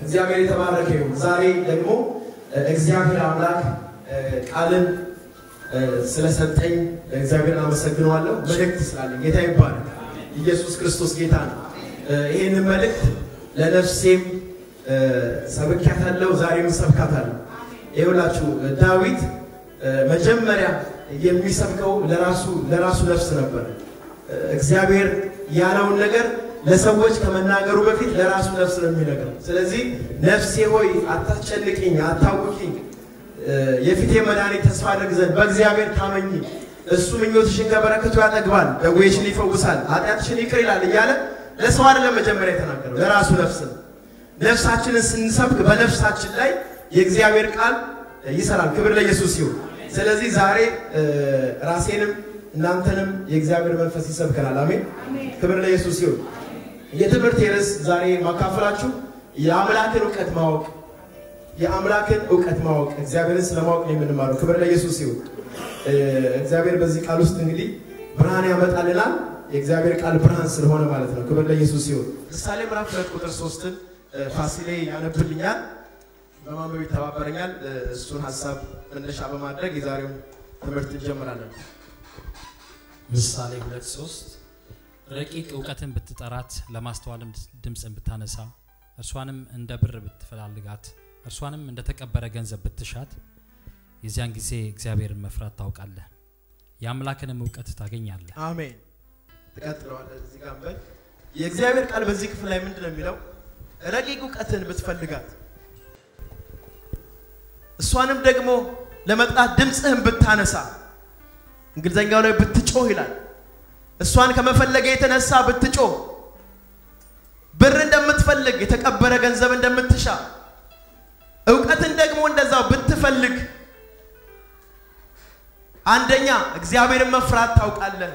እግዚአብሔር የተባረከ ይሁን። ዛሬ ደግሞ እግዚአብሔር አምላክ ቃልን ስለሰጠኝ እግዚአብሔርን አመሰግነዋለሁ። መልእክት ስላለኝ ጌታ ይባላል። ኢየሱስ ክርስቶስ ጌታ ነው። ይህንን መልእክት ለነፍሴም ሰብኪያታለሁ፣ ዛሬም ሰብካታለሁ። ይኸውላችሁ ዳዊት መጀመሪያ የሚሰብከው ለራሱ ለራሱ ነፍስ ነበር። እግዚአብሔር ያለውን ነገር ለሰዎች ከመናገሩ በፊት ለራሱ ነፍስ ነው የሚነግረው። ስለዚህ ነፍሴ ሆይ አታስጨንቅኝ፣ አታውኪኝ፣ የፊቴ መድኃኒት ተስፋ አድርግ ዘንድ በእግዚአብሔር ታመኝ፣ እሱ ምኞትሽን ከበረከቱ ያጠግባል፣ ደዌሽን ይፈውሳል፣ ኃጢአትሽን ይቅር ይላል እያለ ለሰው አይደለም መጀመሪያ የተናገረው ለራሱ ነፍስ ነው። ነፍሳችንን ስንሰብክ በነፍሳችን ላይ የእግዚአብሔር ቃል ይሰራል። ክብር ለኢየሱስ ይሁን። ስለዚህ ዛሬ ራሴንም እናንተንም የእግዚአብሔር መንፈስ ይሰብከናል። አሜን። ክብር ለኢየሱስ ይሁን። የትምህርት ርዕስ ዛሬ ማካፈላችሁ የአምላክን እውቀት ማወቅ የአምላክን እውቀት ማወቅ እግዚአብሔርን ስለማወቅ ነው የምንማረው። ክብር ለኢየሱስ ይሁን። እግዚአብሔር በዚህ ቃል ውስጥ እንግዲህ ብርሃን ያመጣልናል። የእግዚአብሔር ቃል ብርሃን ስለሆነ ማለት ነው። ክብር ለኢየሱስ ይሁን። ምሳሌ ምዕራፍ ሁለት ቁጥር ሶስትን ፋሲሌ ያነብልኛል፣ በማንበብ ይተባበረኛል። እሱን ሀሳብ መነሻ በማድረግ የዛሬውን ትምህርት እንጀምራለን። ምሳሌ ሁለት ሶስት ረቂቅ እውቀትን ብትጠራት ለማስተዋልም ድምፅን ብታነሳ እርሷንም እንደ ብር ብትፈላልጋት እርሷንም እንደ ተቀበረ ገንዘብ ብትሻት የዚያን ጊዜ እግዚአብሔርን መፍራት ታውቃለህ፣ የአምላክንም እውቀት ታገኛለህ። አሜን። ትቀጥለዋለህ። እዚህ ጋር በል የእግዚአብሔር ቃል በዚህ ክፍል ላይ ምንድን ነው የሚለው? ረቂቅ እውቀትን ብትፈልጋት እሷንም ደግሞ ለመጥራት ድምፅህን ብታነሳ እንግሊዘኛው ላይ ብትጮህ ይላል። እሷን ከመፈለገ የተነሳ ብትጮህ፣ ብር እንደምትፈልግ የተቀበረ ገንዘብ እንደምትሻ እውቀትን ደግሞ እንደዛው ብትፈልግ፣ አንደኛ እግዚአብሔርን መፍራት ታውቃለህ።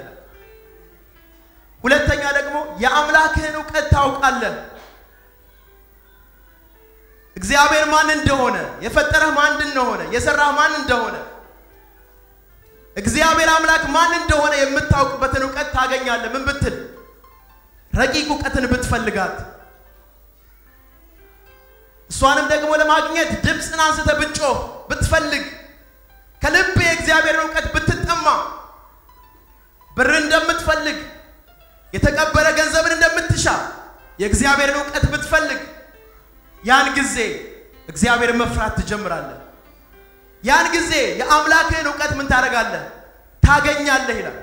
ሁለተኛ ደግሞ የአምላክህን እውቀት ታውቃለህ። እግዚአብሔር ማን እንደሆነ፣ የፈጠረህ ማን እንደሆነ፣ የሰራህ ማን እንደሆነ እግዚአብሔር አምላክ ማን እንደሆነ የምታውቅበትን እውቀት ታገኛለህ። ምን ብትል? ረቂቅ እውቀትን ብትፈልጋት። እሷንም ደግሞ ለማግኘት ድምፅን አንስተህ ብትጮህ ብትፈልግ፣ ከልብ የእግዚአብሔርን እውቀት ብትጠማ፣ ብር እንደምትፈልግ የተቀበረ ገንዘብን እንደምትሻ የእግዚአብሔርን እውቀት ብትፈልግ፣ ያን ጊዜ እግዚአብሔርን መፍራት ትጀምራለህ። ያን ጊዜ የአምላክህን እውቀት ምን ታደርጋለህ? ታገኛለህ ይላል።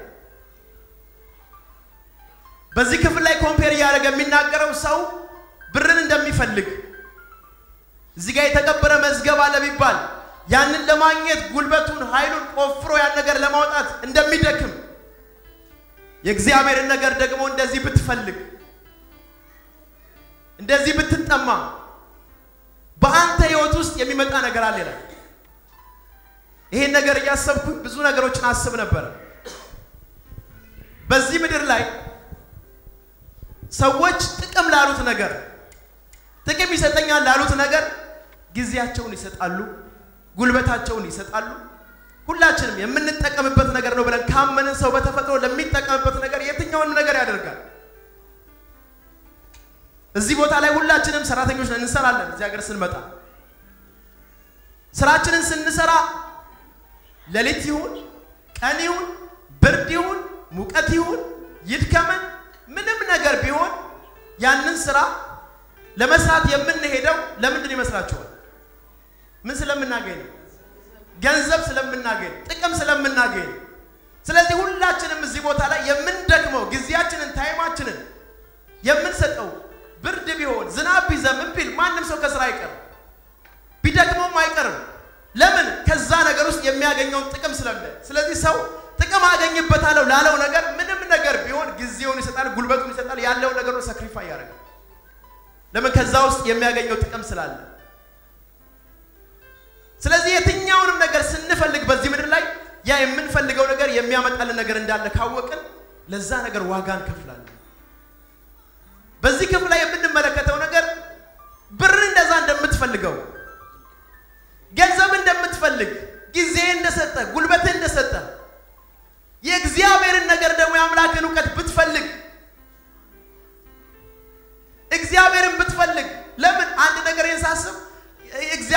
በዚህ ክፍል ላይ ኮምፔር እያደረገ የሚናገረው ሰው ብርን እንደሚፈልግ እዚህ ጋር የተቀበረ መዝገብ አለ ቢባል ያንን ለማግኘት ጉልበቱን፣ ኃይሉን ቆፍሮ ያን ነገር ለማውጣት እንደሚደክም የእግዚአብሔርን ነገር ደግሞ እንደዚህ ብትፈልግ እንደዚህ ብትጠማ በአንተ ህይወት ውስጥ የሚመጣ ነገር አለ ይላል። ይሄን ነገር እያሰብኩኝ ብዙ ነገሮችን አስብ ነበር። በዚህ ምድር ላይ ሰዎች ጥቅም ላሉት ነገር ጥቅም ይሰጠኛል ላሉት ነገር ጊዜያቸውን ይሰጣሉ፣ ጉልበታቸውን ይሰጣሉ። ሁላችንም የምንጠቀምበት ነገር ነው ብለን ካመንን ሰው በተፈጥሮ ለሚጠቀምበት ነገር የትኛውንም ነገር ያደርጋል። እዚህ ቦታ ላይ ሁላችንም ሰራተኞች ነን፣ እንሰራለን። እዚህ ሀገር ስንመጣ ስራችንን ስንሰራ ሌሊት ይሁን ቀን ይሁን ብርድ ይሁን ሙቀት ይሁን ይድከመን ምንም ነገር ቢሆን ያንን ስራ ለመስራት የምንሄደው ለምንድን ይመስላችኋል? ምን ስለምናገኝ ነው? ገንዘብ ስለምናገኝ፣ ጥቅም ስለምናገኝ። ስለዚህ ሁላችንም እዚህ ቦታ ላይ የምንደክመው ጊዜያችንን፣ ታይማችንን የምንሰጠው ብርድ ቢሆን ዝናብ ቢዘንብ ቢል ማንም ሰው ከስራ አይቀርም፣ ቢደክመውም አይቀርም። ለምን? ከዛ ነገር ውስጥ የሚያገኘውን ጥቅም ስለለ። ስለዚህ ሰው ጥቅም አገኝበታለሁ ላለው ነገር ምንም ነገር ቢሆን ጊዜውን ይሰጣል፣ ጉልበቱን ይሰጣል፣ ያለውን ነገር ነው ሰክሪፋይ ያደርጋል። ለምን? ከዛ ውስጥ የሚያገኘው ጥቅም ስላለ። ስለዚህ የትኛውንም ነገር ስንፈልግ በዚህ ምድር ላይ ያ የምንፈልገው ነገር የሚያመጣልን ነገር እንዳለ ካወቅን ለዛ ነገር ዋጋ እንከፍላለን። በዚህ ክፍል ላይ የምንመለከተው ነገር ብር እንደዛ እንደምትፈልገው ገንዘብ እንደምትፈልግ ጊዜ እንደሰጠ ጉልበት እንደሰጠ የእግዚአብሔርን ነገር ደግሞ የአምላክን እውቀት ብትፈልግ እግዚአብሔርን ብትፈልግ ለምን አንድ ነገር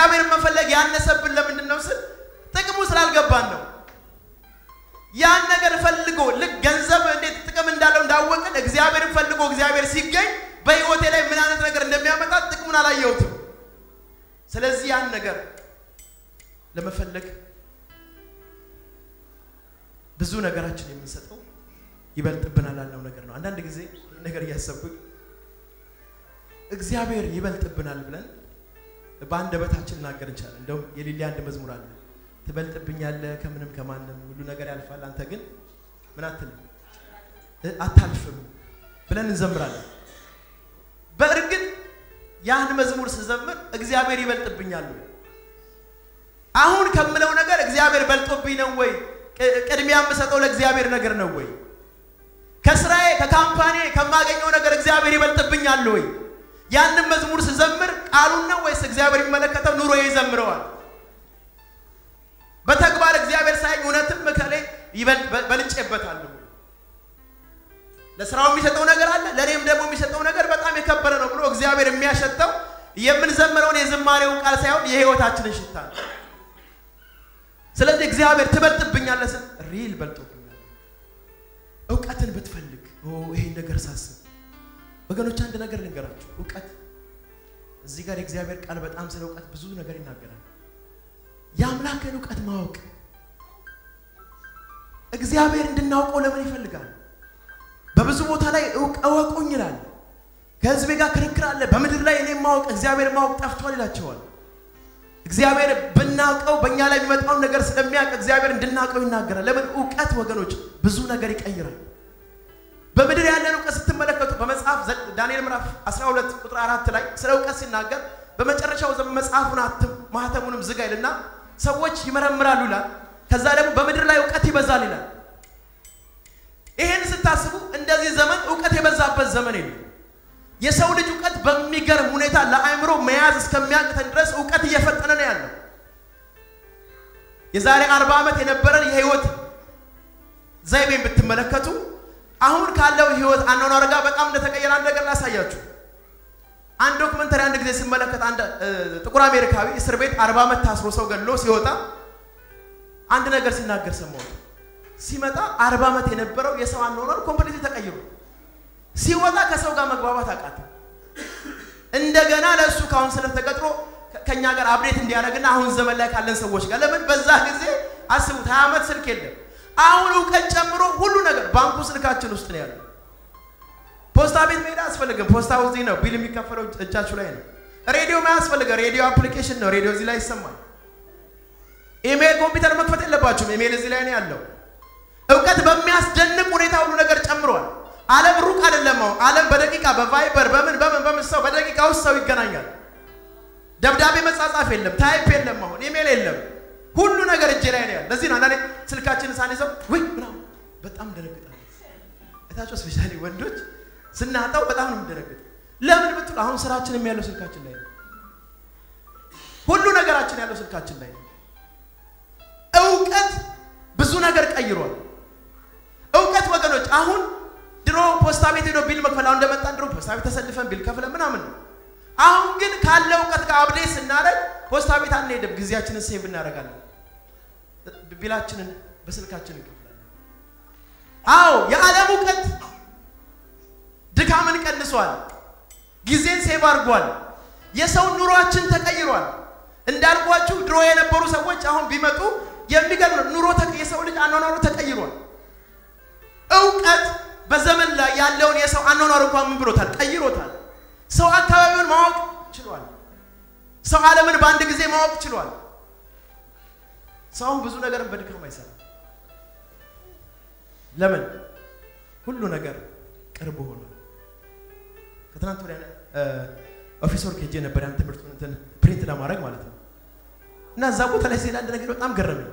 እግዚአብሔርን መፈለግ ያነሰብን ለምንድን ነው ስል ጥቅሙ ስላልገባን ነው። ያን ነገር ፈልጎ ልክ ገንዘብ እንዴት ጥቅም እንዳለው እንዳወቅን እግዚአብሔርን ፈልጎ እግዚአብሔር ሲገኝ በህይወቴ ላይ ምን አይነት ነገር እንደሚያመጣ ጥቅሙን አላየሁትም። ስለዚህ ያን ነገር ለመፈለግ ብዙ ነገራችን የምንሰጠው ይበልጥብናል ያልነው ነገር ነው። አንዳንድ ጊዜ ይህን ነገር እያሰብኩኝ እግዚአብሔር ይበልጥብናል ብለን በአንደበታችን እናገር እንችላለን። እንደውም የሊሊ አንድ መዝሙር አለ ትበልጥብኛለህ ከምንም ከማንም ሁሉ ነገር ያልፋል፣ አንተ ግን ምን አትልም አታልፍም ብለን እንዘምራለን። በእርግጥ ያን መዝሙር ስዘምር እግዚአብሔር ይበልጥብኛል ወይ? አሁን ከምለው ነገር እግዚአብሔር በልጦብኝ ነው ወይ? ቅድሚያ የምሰጠው ለእግዚአብሔር ነገር ነው ወይ? ከስራዬ ከካምፓኒ ከማገኘው ነገር እግዚአብሔር ይበልጥብኛል ወይ? ያንን መዝሙር ስዘምር ቃሉን ነው ወይስ እግዚአብሔር የሚመለከተው ኑሮዬ ይዘምረዋል? በተግባር እግዚአብሔር ሳይኝ እውነትም ከላይ በልጬበታለሁ። ለስራው የሚሰጠው ነገር አለ፣ ለእኔም ደግሞ የሚሰጠው ነገር በጣም የከበረ ነው ብሎ እግዚአብሔር የሚያሸተው የምንዘምረውን የዝማሬውን ቃል ሳይሆን የህይወታችንን ሽታ ነው። ስለዚህ እግዚአብሔር ትበልጥብኛለህ ስል ሪል በልጦብኛል። እውቀትን ብትፈልግ ይሄን ነገር ሳስብ ወገኖች አንድ ነገር ልንገራችሁ። እውቀት እዚህ ጋር የእግዚአብሔር ቃል በጣም ስለ እውቀት ብዙ ነገር ይናገራል። የአምላክን እውቀት ማወቅ እግዚአብሔር እንድናውቀው ለምን ይፈልጋል? በብዙ ቦታ ላይ እወቁኝ ይላል። ከህዝቤ ጋር ክርክር አለ። በምድር ላይ እኔ ማወቅ እግዚአብሔር ማወቅ ጠፍቷል ይላቸዋል። እግዚአብሔር ብናውቀው በእኛ ላይ የሚመጣውን ነገር ስለሚያውቅ እግዚአብሔር እንድናውቀው ይናገራል። ለምን? እውቀት ወገኖች ብዙ ነገር ይቀይራል። በምድር ያለን እውቀት ስትመለከቱ በመጽሐፍ ዳንኤል ምዕራፍ 12 ቁጥር አራት ላይ ስለ እውቀት ሲናገር በመጨረሻው ዘመን መጽሐፉን አትም ማህተሙንም ዝጋ ይልና ሰዎች ይመረምራሉ ይላል። ከዛ ደግሞ በምድር ላይ እውቀት ይበዛል ይላል። ይሄን ስታስቡ እንደዚህ ዘመን እውቀት የበዛበት ዘመን የለም። የሰው ልጅ እውቀት በሚገርም ሁኔታ ለአእምሮ መያዝ እስከሚያቅተን ድረስ እውቀት እየፈጠነ ነው ያለው። የዛሬ አርባ ዓመት የነበረን የህይወት ዘይቤን ብትመለከቱ አሁን ካለው ህይወት አኗኗር ጋር በጣም እንደተቀየረ አንድ ነገር ላሳያችሁ። አንድ ዶክመንተሪ አንድ ጊዜ ስመለከት አንድ ጥቁር አሜሪካዊ እስር ቤት አርባ ዓመት ታስሮ ሰው ገድሎ ሲወጣ አንድ ነገር ሲናገር ሰማሁት። ሲመጣ አርባ ዓመት የነበረው የሰው አኗኗር ኮምፕሊት ተቀይሮ ሲወጣ ከሰው ጋር መግባባት አቃተ። እንደገና ለእሱ ካውንስለር ተቀጥሮ ከእኛ ጋር አብዴት እንዲያደርግና አሁን ዘመን ላይ ካለን ሰዎች ጋር ለምን በዛ ጊዜ አስቡት፣ ሀያ ዓመት ስልክ የለም። አሁን እውቀት ጨምሮ ሁሉ ነገር ባንኩ ስልካችን ውስጥ ነው ያለው። ፖስታ ቤት መሄድ አያስፈልግም። ፖስታው እዚህ ነው። ቢል የሚከፈለው እጃችሁ ላይ ነው። ሬዲዮ ማያስፈልገ ሬዲዮ አፕሊኬሽን ነው። ሬዲዮ እዚህ ላይ ይሰማል። ኢሜል ኮምፒውተር መክፈት የለባችሁም። ኢሜል እዚህ ላይ ነው ያለው። እውቀት በሚያስደንቅ ሁኔታ ሁሉ ነገር ጨምሯል። ዓለም ሩቅ አይደለም። አሁን ዓለም በደቂቃ በቫይበር በምን በምን በምን ሰው በደቂቃ ውስጥ ሰው ይገናኛል። ደብዳቤ መጻጻፍ የለም፣ ታይፕ የለም፣ አሁን ኢሜል የለም። ሁሉ ነገር እጄ ላይ ነው ያለ። ለዚህ ነው አንዳንዴ ስልካችንን ሳንይዘው ወይ ምናምን በጣም እንደነግጣለን። እታቸው ስፔሻሊ ወንዶች ስናጣው በጣም ነው የምንደነግጥ። ለምን ብትሉ አሁን ስራችንም ያለው ስልካችን ላይ ነው። ሁሉ ነገራችን ያለው ስልካችን ላይ ነው። እውቀት ብዙ ነገር ቀይሯል። እውቀት ወገኖች አሁን ድሮ ፖስታ ቤት ሄዶ ቢል መክፈል አሁን እንደመጣን ድሮ ፖስታ ቤት ተሰልፈን ቢል ከፍለ ምናምን ነው። አሁን ግን ካለ እውቀት ጋር አብዴት ስናደርግ ፖስታ ቤት አንሄድም፣ ጊዜያችንን ሴቭ እናደርጋለን። ቢላችንን በስልካችን እንከፍላለን። አዎ የዓለም እውቀት ድካምን ቀንሷል፣ ጊዜን ሴቭ አድርጓል። የሰው ኑሯችን ተቀይሯል። እንዳልኳችሁ ድሮ የነበሩ ሰዎች አሁን ቢመጡ የሚገርም ነው። ኑሮ የሰው ልጅ አኗኗሩ ተቀይሯል። እውቀት በዘመን ላይ ያለውን የሰው አኗኗር እንኳን ምን ብሎታል? ቀይሮታል። ሰው አካባቢውን ማወቅ ችሏል። ሰው ዓለምን በአንድ ጊዜ ማወቅ ችሏል። ሰው ብዙ ነገርን በድካም አይሰራም። ለምን? ሁሉ ነገር ቅርብ ሆኗል። ከትናንት ወዲያ ኦፊስ ወርክ ሄጄ ነበር ያን ትምህርቱን እንትን ፕሪንት ለማድረግ ማለት ነው። እና እዛ ቦታ ላይ ሲሄድ አንድ ነገር በጣም ገረመኝ።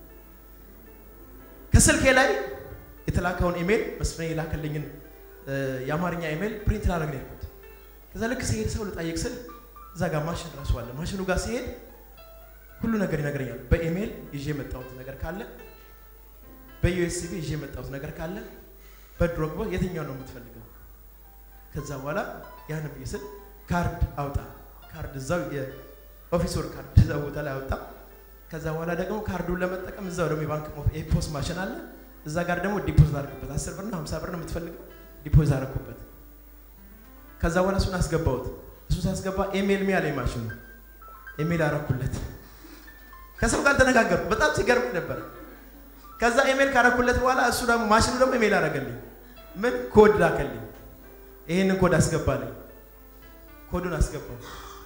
ከስልኬ ላይ የተላከውን ኢሜል መስፍኔ የላከልኝን የአማርኛ ኢሜል ፕሪንት ላደርግ ነው ያልኩት። ከዛ ልክ ሲሄድ ሰው ልጠይቅ ስል እዛ ጋር ማሽን ራሱ አለ። ማሽኑ ጋር ሲሄድ ሁሉ ነገር ይነግረኛል። በኢሜል ይዤ የመጣሁት ነገር ካለ፣ በዩኤስቢ ይዤ የመጣሁት ነገር ካለ፣ በድሮግባ የትኛው ነው የምትፈልገው? ከዛ በኋላ ያን ብዬ ስል ካርድ አውጣ ካርድ እዛው ኦፊስ ወር ካርድ እዛ ቦታ ላይ አወጣ። ከዛ በኋላ ደግሞ ካርዱን ለመጠቀም እዛው ደግሞ የባንክ የፖስት ማሽን አለ። እዛ ጋር ደግሞ ዲፖዚት አድርግበት። አስር ብር ነው ሀምሳ ብር ነው የምትፈልገው ዲፖዚት አደረኩበት። ከዛ በኋላ እሱን አስገባሁት። እሱ ሳስገባ ኢሜል ሚ አለኝ ማሽኑ። ኢሜል አረኩለት። ከሰው ጋር ተነጋገርኩ። በጣም ሲገርም ነበር። ከዛ ኢሜል ካረኩለት በኋላ እሱ ደግሞ ማሽኑ ደግሞ ኢሜል አረገልኝ። ምን ኮድ ላከልኝ። ይሄንን ኮድ አስገባልኝ። ኮዱን አስገባው።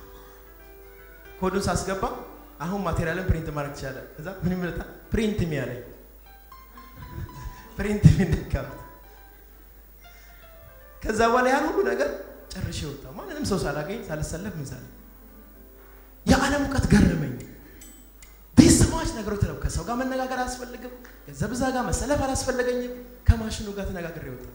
ኮዱን ሳስገባ አሁን ማቴሪያልን ፕሪንት ማድረግ ትችላለህ። ከዛ ምን ይመጣ ፕሪንት ሚ አለኝ። ፕሪንት ሚ ነካሁት። ከዛ በኋላ ያን ሁሉ ነገር ጨርሼ ወጣሁ። ማንንም ሰው ሳላገኝ ሳልሰለፍ ምን ሳለ የዓለም እውቀት ገረመኝ። ዲስማች ነገሮች ተለው ከሰው ጋር መነጋገር አያስፈልግም። ገንዘብ እዛ ጋር መሰለፍ አላስፈለገኝም። ከማሽኑ ጋር ተነጋግሬ ወጣሁ።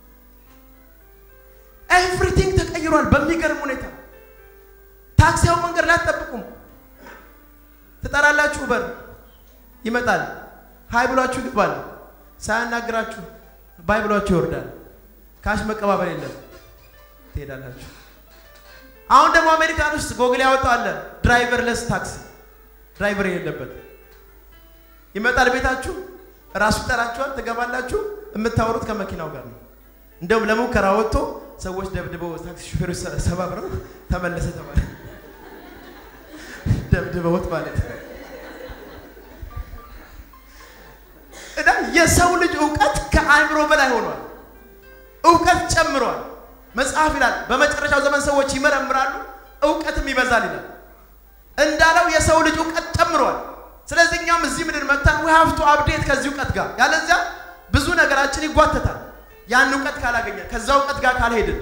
ኤቭሪቲንግ ተቀይሯል በሚገርም ሁኔታ። ታክሲያው መንገድ ላይ አትጠብቁም። ትጠራላችሁ፣ በር ይመጣል። ሀይ ብሏችሁ ይገባል። ሳያናግራችሁ ባይ ብሏችሁ ይወርዳል። ካሽ መቀባበል የለም። ትሄዳላችሁ። አሁን ደግሞ አሜሪካን ውስጥ ጎግል ያወጣው አለ ድራይቨርለስ ታክሲ፣ ድራይቨር የሌለበት ይመጣል ቤታችሁ፣ ራሱ ይጠራችኋል፣ ትገባላችሁ። የምታወሩት ከመኪናው ጋር ነው። እንደውም ለሙከራ ወጥቶ ሰዎች ደብድበው ታክሲ ሹፌሮች ሰባብረው ተመለሰ ተባለ። ደብድበውት ማለት ነው። እና የሰው ልጅ እውቀት ከአእምሮ በላይ ሆኗል። እውቀት ጨምሯል። መጽሐፍ ይላል በመጨረሻው ዘመን ሰዎች ይመረምራሉ፣ እውቀትም ይበዛል ይላል። እንዳለው የሰው ልጅ እውቀት ጨምሯል። ስለዚህ እኛም እዚህ ምድር መጥተን ዊ ሃቭ ቱ አፕዴት ከዚህ እውቀት ጋር ያለዚያ ብዙ ነገራችን ይጓተታል። ያን እውቀት ካላገኘን ከዛ እውቀት ጋር ካልሄድን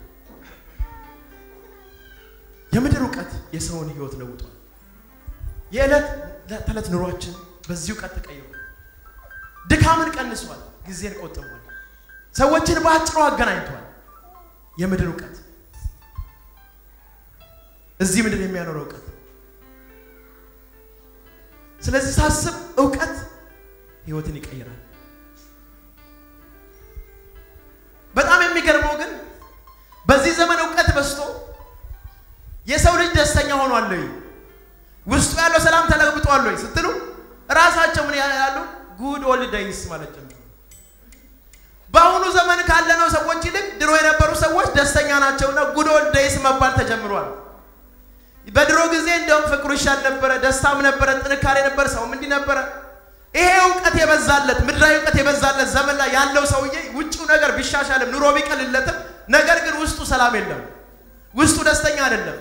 የምድር እውቀት የሰውን ህይወት ለውጧል። የዕለት ተዕለት ኑሯችን በዚህ እውቀት ተቀይሯል። ድካምን ቀንሷል። ጊዜን ቆጥቧል። ሰዎችን በአጭሩ አገናኝቷል። የምድር እውቀት እዚህ ምድር የሚያኖረው እውቀት። ስለዚህ ሳስብ እውቀት ህይወትን ይቀይራል። በጣም የሚገርመው ግን በዚህ ዘመን እውቀት በዝቶ የሰው ልጅ ደስተኛ ሆኗል ወይ? ውስጡ ያለው ሰላም ተለግብጧል ወይ ስትሉ እራሳቸው ምን ያላሉ? ጉድ ኦልድ ዴይስ ማለት ጀምሩ። በአሁኑ ዘመን ካለነው ሰዎች ይልቅ ድሮ የነበሩ ሰዎች ደስተኛ ናቸውና ጉድ ኦልድ ዴይስ መባል ተጀምሯል። በድሮ ጊዜ እንደውም ፍቅሩ ይሻል ነበረ፣ ደስታም ነበረ፣ ጥንካሬ ነበር፣ ሰውም እንዲህ ነበረ። ይሄ እውቀት የበዛለት ምድራዊ እውቀት የበዛለት ዘመን ላይ ያለው ሰውዬ ውጭው ነገር ቢሻሻልም ኑሮ ቢቀልለትም፣ ነገር ግን ውስጡ ሰላም የለም፣ ውስጡ ደስተኛ አይደለም።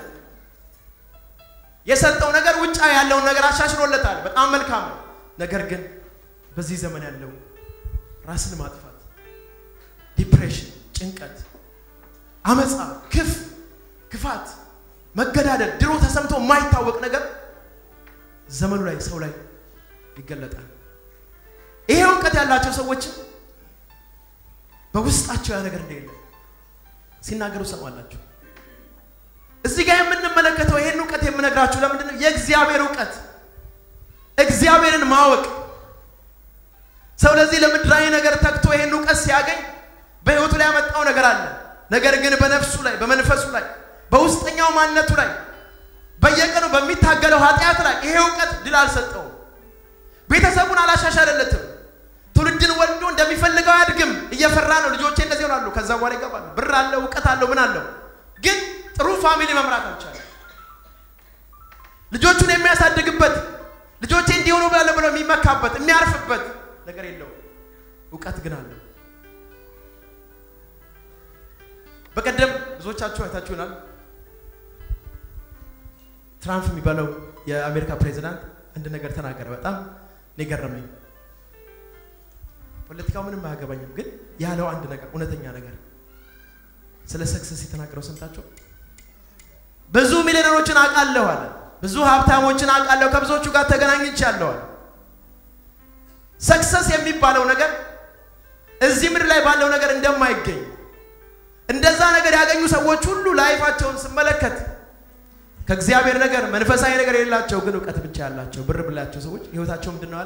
የሰጠው ነገር ውጫ ያለውን ነገር አሻሽሎለታል፣ በጣም መልካም ነው። ነገር ግን በዚህ ዘመን ያለው ራስን ማጥፋት፣ ዲፕሬሽን፣ ጭንቀት፣ አመፃ፣ ክፍ ክፋት፣ መገዳደል፣ ድሮ ተሰምቶ የማይታወቅ ነገር ዘመኑ ላይ ሰው ላይ ይገለጣል። ይሄ እውቀት ያላቸው ሰዎችም በውስጣቸው ያ ነገር እንደሌለ ሲናገሩ ሰማላችሁ። እዚህ ጋር የምንመለከተው ይሄን እውቀት የምነግራችሁ ለምንድን ነው? የእግዚአብሔር እውቀት እግዚአብሔርን ማወቅ ሰው ለዚህ ለምድራዊ ነገር ተግቶ ይሄን እውቀት ሲያገኝ በሕይወቱ ላይ ያመጣው ነገር አለ። ነገር ግን በነፍሱ ላይ በመንፈሱ ላይ በውስጠኛው ማንነቱ ላይ በየቀኑ በሚታገለው ኃጢአት ላይ ይሄ እውቀት ድል አልሰጠውም። ቤተሰቡን አላሻሻለለትም። ትውልድን ወልዶ እንደሚፈልገው አያድግም። እየፈራ ነው። ልጆቼ እንደዚህ ይሆናሉ። ከዛ በኋላ ይገባሉ። ብር አለው፣ እውቀት አለው፣ ምን አለው፣ ግን ጥሩ ፋሚሊ መምራት አልቻለም። ልጆቹን የሚያሳድግበት ልጆቼ እንዲሆኑ ብላለ ብሎ የሚመካበት የሚያርፍበት ነገር የለውም። እውቀት ግን አለው። በቀደም ብዙዎቻችሁ አይታችሁናል። ትራምፕ የሚባለው የአሜሪካ ፕሬዚዳንት አንድ ነገር ተናገረ። በጣም እኔ ገረመኝ። ፖለቲካው ምንም አያገባኝም፣ ግን ያለው አንድ ነገር እውነተኛ ነገር ስለ ሰክሰስ የተናገረው ሰምታችሁ ብዙ ሚሊዮነሮችን አውቃለሁ አለ። ብዙ ሀብታሞችን አውቃለሁ፣ ከብዙዎቹ ጋር ተገናኝቻለሁ አለ። ሰክሰስ የሚባለው ነገር እዚህ ምድር ላይ ባለው ነገር እንደማይገኝ እንደዛ ነገር ያገኙ ሰዎች ሁሉ ላይፋቸውን ስመለከት ከእግዚአብሔር ነገር መንፈሳዊ ነገር የሌላቸው ግን እውቀት ብቻ ያላቸው ብር ብላቸው ሰዎች ህይወታቸው ምንድን ነው አለ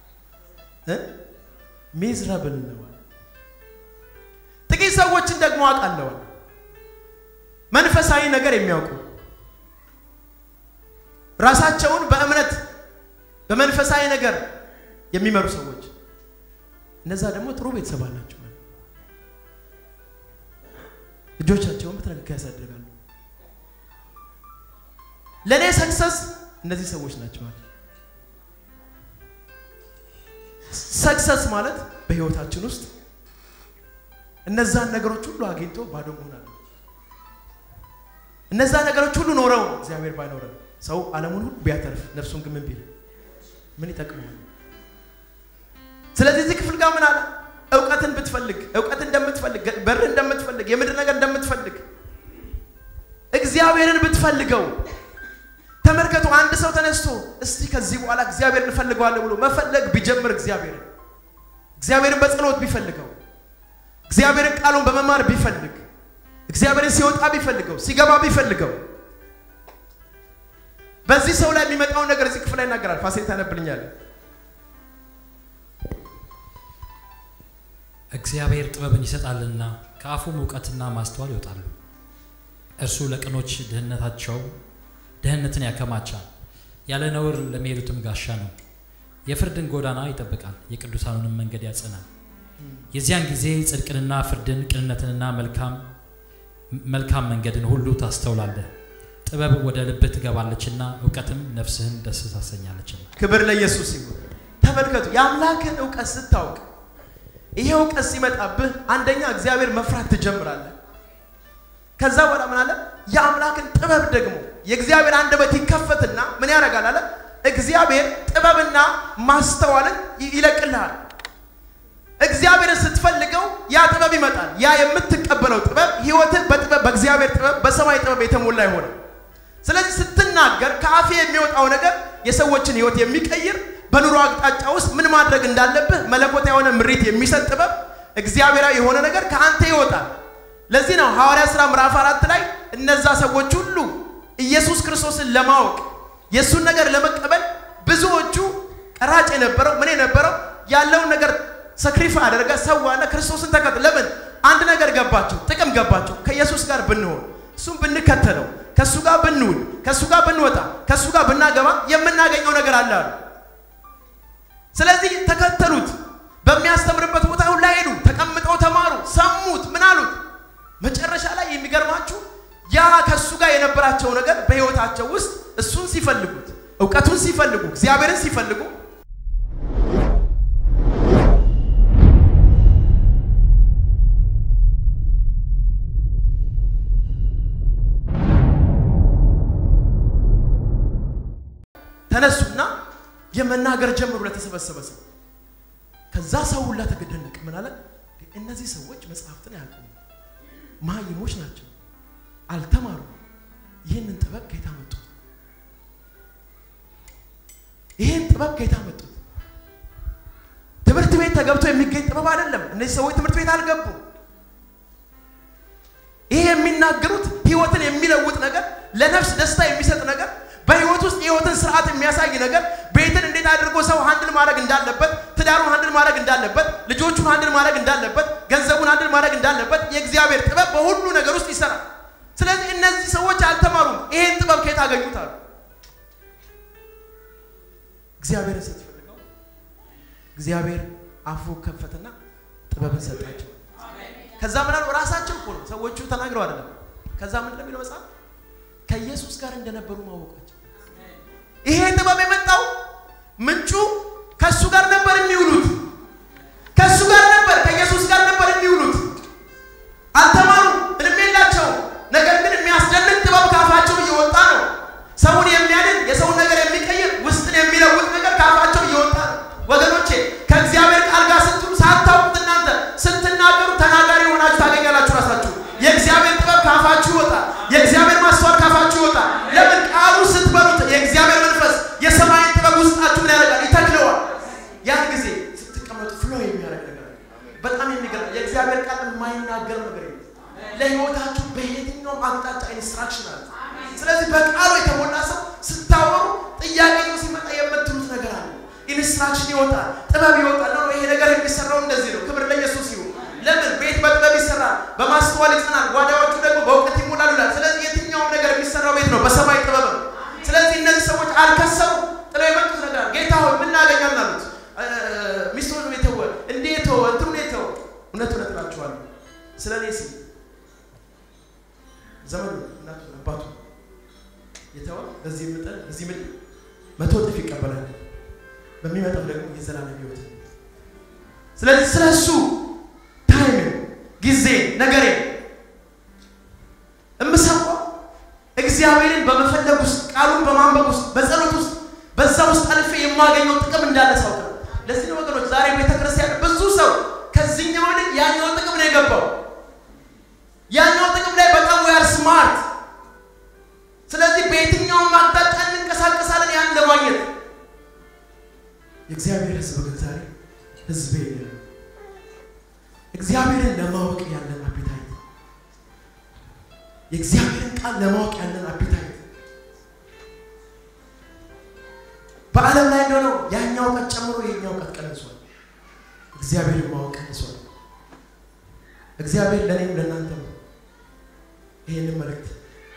ሚዝረብል ነው። ጥቂት ሰዎችን ደግሞ አውቃለሁ መንፈሳዊ ነገር የሚያውቁ ራሳቸውን በእምነት በመንፈሳዊ ነገር የሚመሩ ሰዎች እነዛ ደግሞ ጥሩ ቤተሰብ አላቸው። ልጆቻቸውን በተረጋጋ ያሳድጋሉ። ለእኔ ሰክሰስ እነዚህ ሰዎች ናቸው ማለት ሰክሰስ ማለት በህይወታችን ውስጥ እነዛን ነገሮች ሁሉ አግኝቶ ባዶ መሆን አለ። እነዛ ነገሮች ሁሉ ኖረው እግዚአብሔር ባይኖረን ሰው ዓለሙን ሁሉ ቢያተርፍ ነፍሱን ግን ምን ቢል ምን ይጠቅመዋል? ስለዚህ እዚህ ክፍል ጋር ምን አለ? እውቀትን ብትፈልግ እውቀት እንደምትፈልግ በር እንደምትፈልግ የምድር ነገር እንደምትፈልግ እግዚአብሔርን ብትፈልገው ተመልከቱ። አንድ ሰው ተነስቶ እስቲ ከዚህ በኋላ እግዚአብሔር እንፈልገዋለን ብሎ መፈለግ ቢጀምር እግዚአብሔርን እግዚአብሔርን በጸሎት ቢፈልገው እግዚአብሔርን ቃሉን በመማር ቢፈልግ እግዚአብሔርን ሲወጣ ቢፈልገው ሲገባ ቢፈልገው በዚህ ሰው ላይ የሚመጣውን ነገር እዚህ ክፍል ላይ ይናገራል። ፋሲል ታነብልኛል። እግዚአብሔር ጥበብን ይሰጣልና ከአፉም እውቀትና ማስተዋል ይወጣሉ። እርሱ ለቅኖች ድህነታቸው ድህነትን ያከማቻል፣ ያለ ነውር ለሚሄዱትም ጋሻ ነው። የፍርድን ጎዳና ይጠብቃል፣ የቅዱሳኑንም መንገድ ያጸናል። የዚያን ጊዜ ጽድቅንና ፍርድን ቅንነትንና መልካም መልካም መንገድን ሁሉ ታስተውላለህ። ጥበብ ወደ ልብህ ትገባለችና እውቀትም ነፍስህን ደስ ታሰኛለችና። ክብር ለኢየሱስ ይሁን። ተመልከቱ፣ የአምላክን እውቀት ስታውቅ ይሄ እውቀት ሲመጣብህ አንደኛ እግዚአብሔር መፍራት ትጀምራለህ። ከዛ በኋላ ምን አለ? የአምላክን ጥበብ ደግሞ የእግዚአብሔር አንደበት ይከፈትና ምን ያደርጋል አለ? እግዚአብሔር ጥበብና ማስተዋልን ይለቅልሃል። እግዚአብሔርን ስትፈልገው ያ ጥበብ ይመጣል። ያ የምትቀበለው ጥበብ ህይወትህ በጥበብ በእግዚአብሔር ጥበብ በሰማይ ጥበብ የተሞላ ይሆናል። ስለዚህ ስትናገር ከአፌ የሚወጣው ነገር የሰዎችን ህይወት የሚቀይር በኑሮ አቅጣጫ ውስጥ ምን ማድረግ እንዳለብህ መለኮታ የሆነ ምሪት የሚሰጥ ጥበብ እግዚአብሔራዊ የሆነ ነገር ከአንተ ይወጣል። ለዚህ ነው ሐዋርያ ሥራ ምዕራፍ አራት ላይ እነዛ ሰዎች ሁሉ ኢየሱስ ክርስቶስን ለማወቅ የእሱን ነገር ለመቀበል ብዙዎቹ ቀራጭ የነበረው ምን የነበረው ያለውን ነገር ሰክሪፋ አደረገ ሰዋና ክርስቶስን ተከተለ። ለምን? አንድ ነገር ገባቸው፣ ጥቅም ገባቸው። ከኢየሱስ ጋር ብንሆን እሱም ብንከተለው ከእሱ ጋር ብንውል ከእሱ ጋር ብንወጣ ከእሱ ጋር ብናገባ የምናገኘው ነገር አለ አሉ። ስለዚህ ተከተሉት። በሚያስተምርበት ቦታ ሁላ ሄዱ፣ ተቀምጠው ተማሩ፣ ሰሙት። ምን አሉት? መጨረሻ ላይ የሚገርማችሁ ያ ከእሱ ጋር የነበራቸው ነገር በህይወታቸው ውስጥ እሱን ሲፈልጉት፣ እውቀቱን ሲፈልጉ፣ እግዚአብሔርን ሲፈልጉ ተነሱና የመናገር ጀምሩ ለተሰበሰበ ሰው። ከዛ ሰው ሁላ ተገደነቀ። ምን አለ? እነዚህ ሰዎች መጽሐፍትን አያውቁም፣ መሀይሞች ናቸው፣ አልተማሩም። ይህንን ጥበብ ከየት አመጡት? ይህን ጥበብ ከየት አመጡት? ትምህርት ቤት ተገብቶ የሚገኝ ጥበብ አይደለም። እነዚህ ሰዎች ትምህርት ቤት አልገቡም። ይሄ የሚናገሩት ህይወትን የሚለውጥ ነገር፣ ለነፍስ ደስታ የሚሰጥ ነገር በህይወት ውስጥ የህይወትን ስርዓት የሚያሳይ ነገር ቤትን እንዴት አድርጎ ሰው ሀንድል ማድረግ እንዳለበት፣ ትዳሩን ሀንድል ማድረግ እንዳለበት፣ ልጆቹን ሀንድል ማድረግ እንዳለበት፣ ገንዘቡን ሀንድል ማድረግ እንዳለበት የእግዚአብሔር ጥበብ በሁሉ ነገር ውስጥ ይሰራል። ስለዚህ እነዚህ ሰዎች አልተማሩም። ይሄን ጥበብ ከየት አገኙት አሉ። እግዚአብሔርን ስትፈልገው እግዚአብሔር አፉ ከፈትና ጥበብን ሰጣቸው። ከዛ ምን አሉ? ራሳቸው እኮ ነው ሰዎቹ ተናግረው አይደለም። ከዛ ምን እንደሚለው መጽሐፍ ከኢየሱስ ጋር እንደነበሩ ማወቃቸው። ይሄ ጥበብ የመጣው ምንጩ ከእሱ ጋር ነበር የሚውሉት፣ ከእሱ ጋር ነበር፣ ከኢየሱስ ጋር ነበር የሚውሉት። አልተማሩ፣ ምንም የላቸውም። ነገር ግን የሚያስደንቅ ጥበብ ካፋቸው እየወጣ ነው። ሰውን የሚያድን የሰውን ነገር የሚቀይር ውስጥን የሚለውጥ ነገር ካፋቸው እየወጣ ነው። ወገኖቼ ከእግዚአብሔር ቃል ጋር ስትሉ ሳታውቁት እናንተ ስትናገሩ ተናጋሪ የሆናችሁ ታገኛላችሁ ራሳችሁ። የእግዚአብሔር ጥበብ ካፋችሁ ይወጣል። የእግዚአብሔር ማስተዋል ካፋችሁ ይወጣል። ለምን ቃሉ ስትበሉት የእግዚአብሔር መንፈስ የሰማይን ጥበብ ውስጣችሁ ምን ያደርጋል? ይተክለዋል። ያን ጊዜ ስትቀመጡ ፍሎ የሚያደርግ ነገር አለ። በጣም የሚገርም የእግዚአብሔር ቃል የማይናገር ነገር የለም። ለህይወታችሁ በየትኛውም አቅጣጫ ኢንስትራክሽን አለ። ስለዚህ በቃሉ የተሞላ ሰው ስታወሩ ጥያቄ ሲመጣ የምትሉት ነገር አለ። ኢንስትራክሽን ይወጣል፣ ጥበብ ይወጣል። ነው ይሄ ነገር የሚሰራው እንደዚህ ነው። ክብር ለኢየሱስ ይሁን። ለምን ቤት በጥበብ ይሰራል፣ በማስተዋል ይጸናል፣ ጓዳዎቹ ደግሞ በእውቀት ይሞላሉ ይላል። ስለዚህ የትኛውም ነገር የሚሰራው ቤት ነው በሰማይ ጥበብ ነው። ስለዚህ እነዚህ ሰዎች በዚህ ምድር በዚህ ምድር መቶ እጥፍ ይቀበላል። በሚመጣው ደግሞ የዘላለም ሕይወት። ስለዚህ ስለ እሱ ታይም ጊዜ ነገሬ እምሰማው እግዚአብሔርን በመፈለግ ውስጥ ቃሉን በማንበብ ውስጥ በጸሎት ውስጥ በዛ ውስጥ አልፌ የማገኘው ጥቅም እንዳለ ሳውቅ ነው። ለዚህ ነው ወገኖች ዛሬ ቤተክርስቲያን ብዙ ሰው ከዚህኛው ይልቅ ያኛው ጥቅም ነው የገባው። ያኛው ጥቅም ላይ በጣም ዌር ስማርት። ስለዚህ በየትኛውም አቅጣጫ እንንቀሳቀሳለን ያን ለማግኘት። የእግዚአብሔር ሕዝብ ግን ዛሬ ሕዝቤ ነው። እግዚአብሔርን ለማወቅ ያለን አፒታይት፣ የእግዚአብሔርን ቃል ለማወቅ ያለን አፒታይት በዓለም ላይ እንደሆነው ያኛው እውቀት ጨምሮ የኛው እውቀት ቀንሷል። እግዚአብሔርን ማወቅ ቀንሷል። እግዚአብሔር ለእኔም ለእናንተ ነው ይህንን መልእክት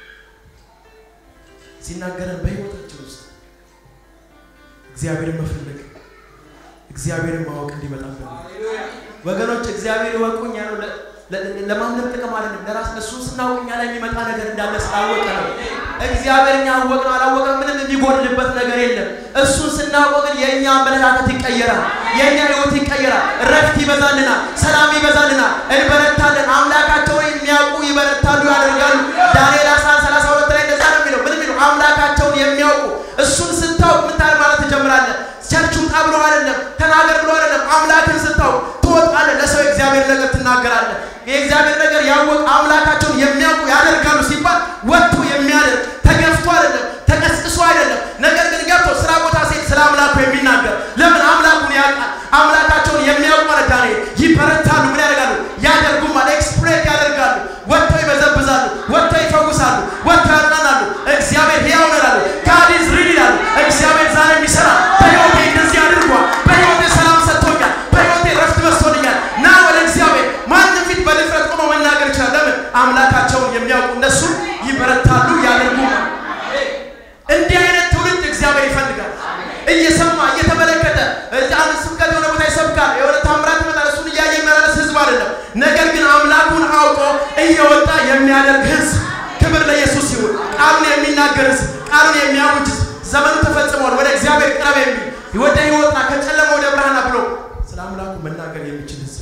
ሲናገረን በህይወታችን ውስጥ እግዚአብሔርን መፈለግ እግዚአብሔርን ማወቅ እንዲመጣብን ወገኖች፣ እግዚአብሔር ይወቁኝ ያለው ለማንም ጥቅም አይደለም፣ ለራስ ለእሱን ስናውቅ እኛ ላይ የሚመጣ ነገር እንዳለ ስላወቀ ነው። እግዚአብሔር እኛ አወቅነው አላወቅነው ምንም የሚጎድልበት ነገር የለም። እሱን ስናውቀው ግን የእኛ አመለካከት ይቀየራል፣ የእኛ ህይወት ይቀየራል፣ እረፍት ይበዛልናል፣ ሰላም ይበዛልናል፣ እንበረታለን። አምላካቸውን የሚያውቁ ይበረታሉ፣ ያደርጋሉ። ዳንኤል 11 32 ላይ እንደዛ ነው የሚለው። ምን የሚለው አምላካቸውን የሚያውቁ እሱን ስታውቅ ምን ታር ማለት ትጀምራለህ። ቸርች ውጣ ብሎ አይደለም፣ ተናገር ብሎ አይደለም። አምላክን ስታውቅ ትወጣለህ፣ ለሰው የእግዚአብሔር ነገር ትናገራለህ። የእግዚአብሔር ነገር ያወቅ አምላካቸውን የሚያውቁ ያደርጋሉ ሲባል ወጥቶ የሚያደርግ ተገፍቶ አይደለም፣ ተቀስቅሶ አይደለም። ነገር ግን ገብቶ ስራ ቦታ ሴት ስለ አምላኩ የሚናገር ለምን አምላኩን ያውቃል። አምላካቸውን የሚያውቁ ማለት ዳንኤል ይበረታሉ። ምን ያደርጋሉ? ያደርጉማል፣ ኤክስፕሬት ያደርጋሉ። ወጥተው ይበዘብዛሉ፣ ወጥተው ይፈውሳሉ፣ ወጥተው ያጽናናሉ። እግዚአብሔር ሕያው ነው ይላሉ። ጋድ ኢዝ ሪል ይላሉ። እግዚአብሔር ዛሬ የሚሰራ በሕይወቴ እንደዚህ አድርጓል። በሕይወቴ ሰላም ሰጥቶኛል። በሕይወቴ ረፍት መስቶልኛል። ና ወደ እግዚአብሔር ማንም ፊት በድፍረት ቆሞ መናገር ይችላል። ለምን አምላካቸውን የሚያውቁ እነሱ ይበረታሉ፣ ያደርጉማል። እንዲህ አይነት ትውልድ እግዚአብሔር ይፈልጋል። እየሰማ እየተመለከተ አንድ ስብከት የሆነ ቦታ ይሰብካል፣ የሆነ ታምራት ይመጣል። እሱን እያየ የሚመላለስ ህዝብ አይደለም። ነገር ግን አምላኩን አውቆ እየወጣ የሚያደርግ ህዝብ። ክብር ለኢየሱስ ይሁን። ቃሉን የሚናገር ህዝብ፣ ቃሉን የሚያውጅ ህዝብ፣ ዘመኑ ተፈጽሟል፣ ወደ እግዚአብሔር ቅረብ የሚል ወደ ህይወትና ከጨለማ ወደ ብርሃና ብሎ ስለ አምላኩ መናገር የሚችል ህዝብ።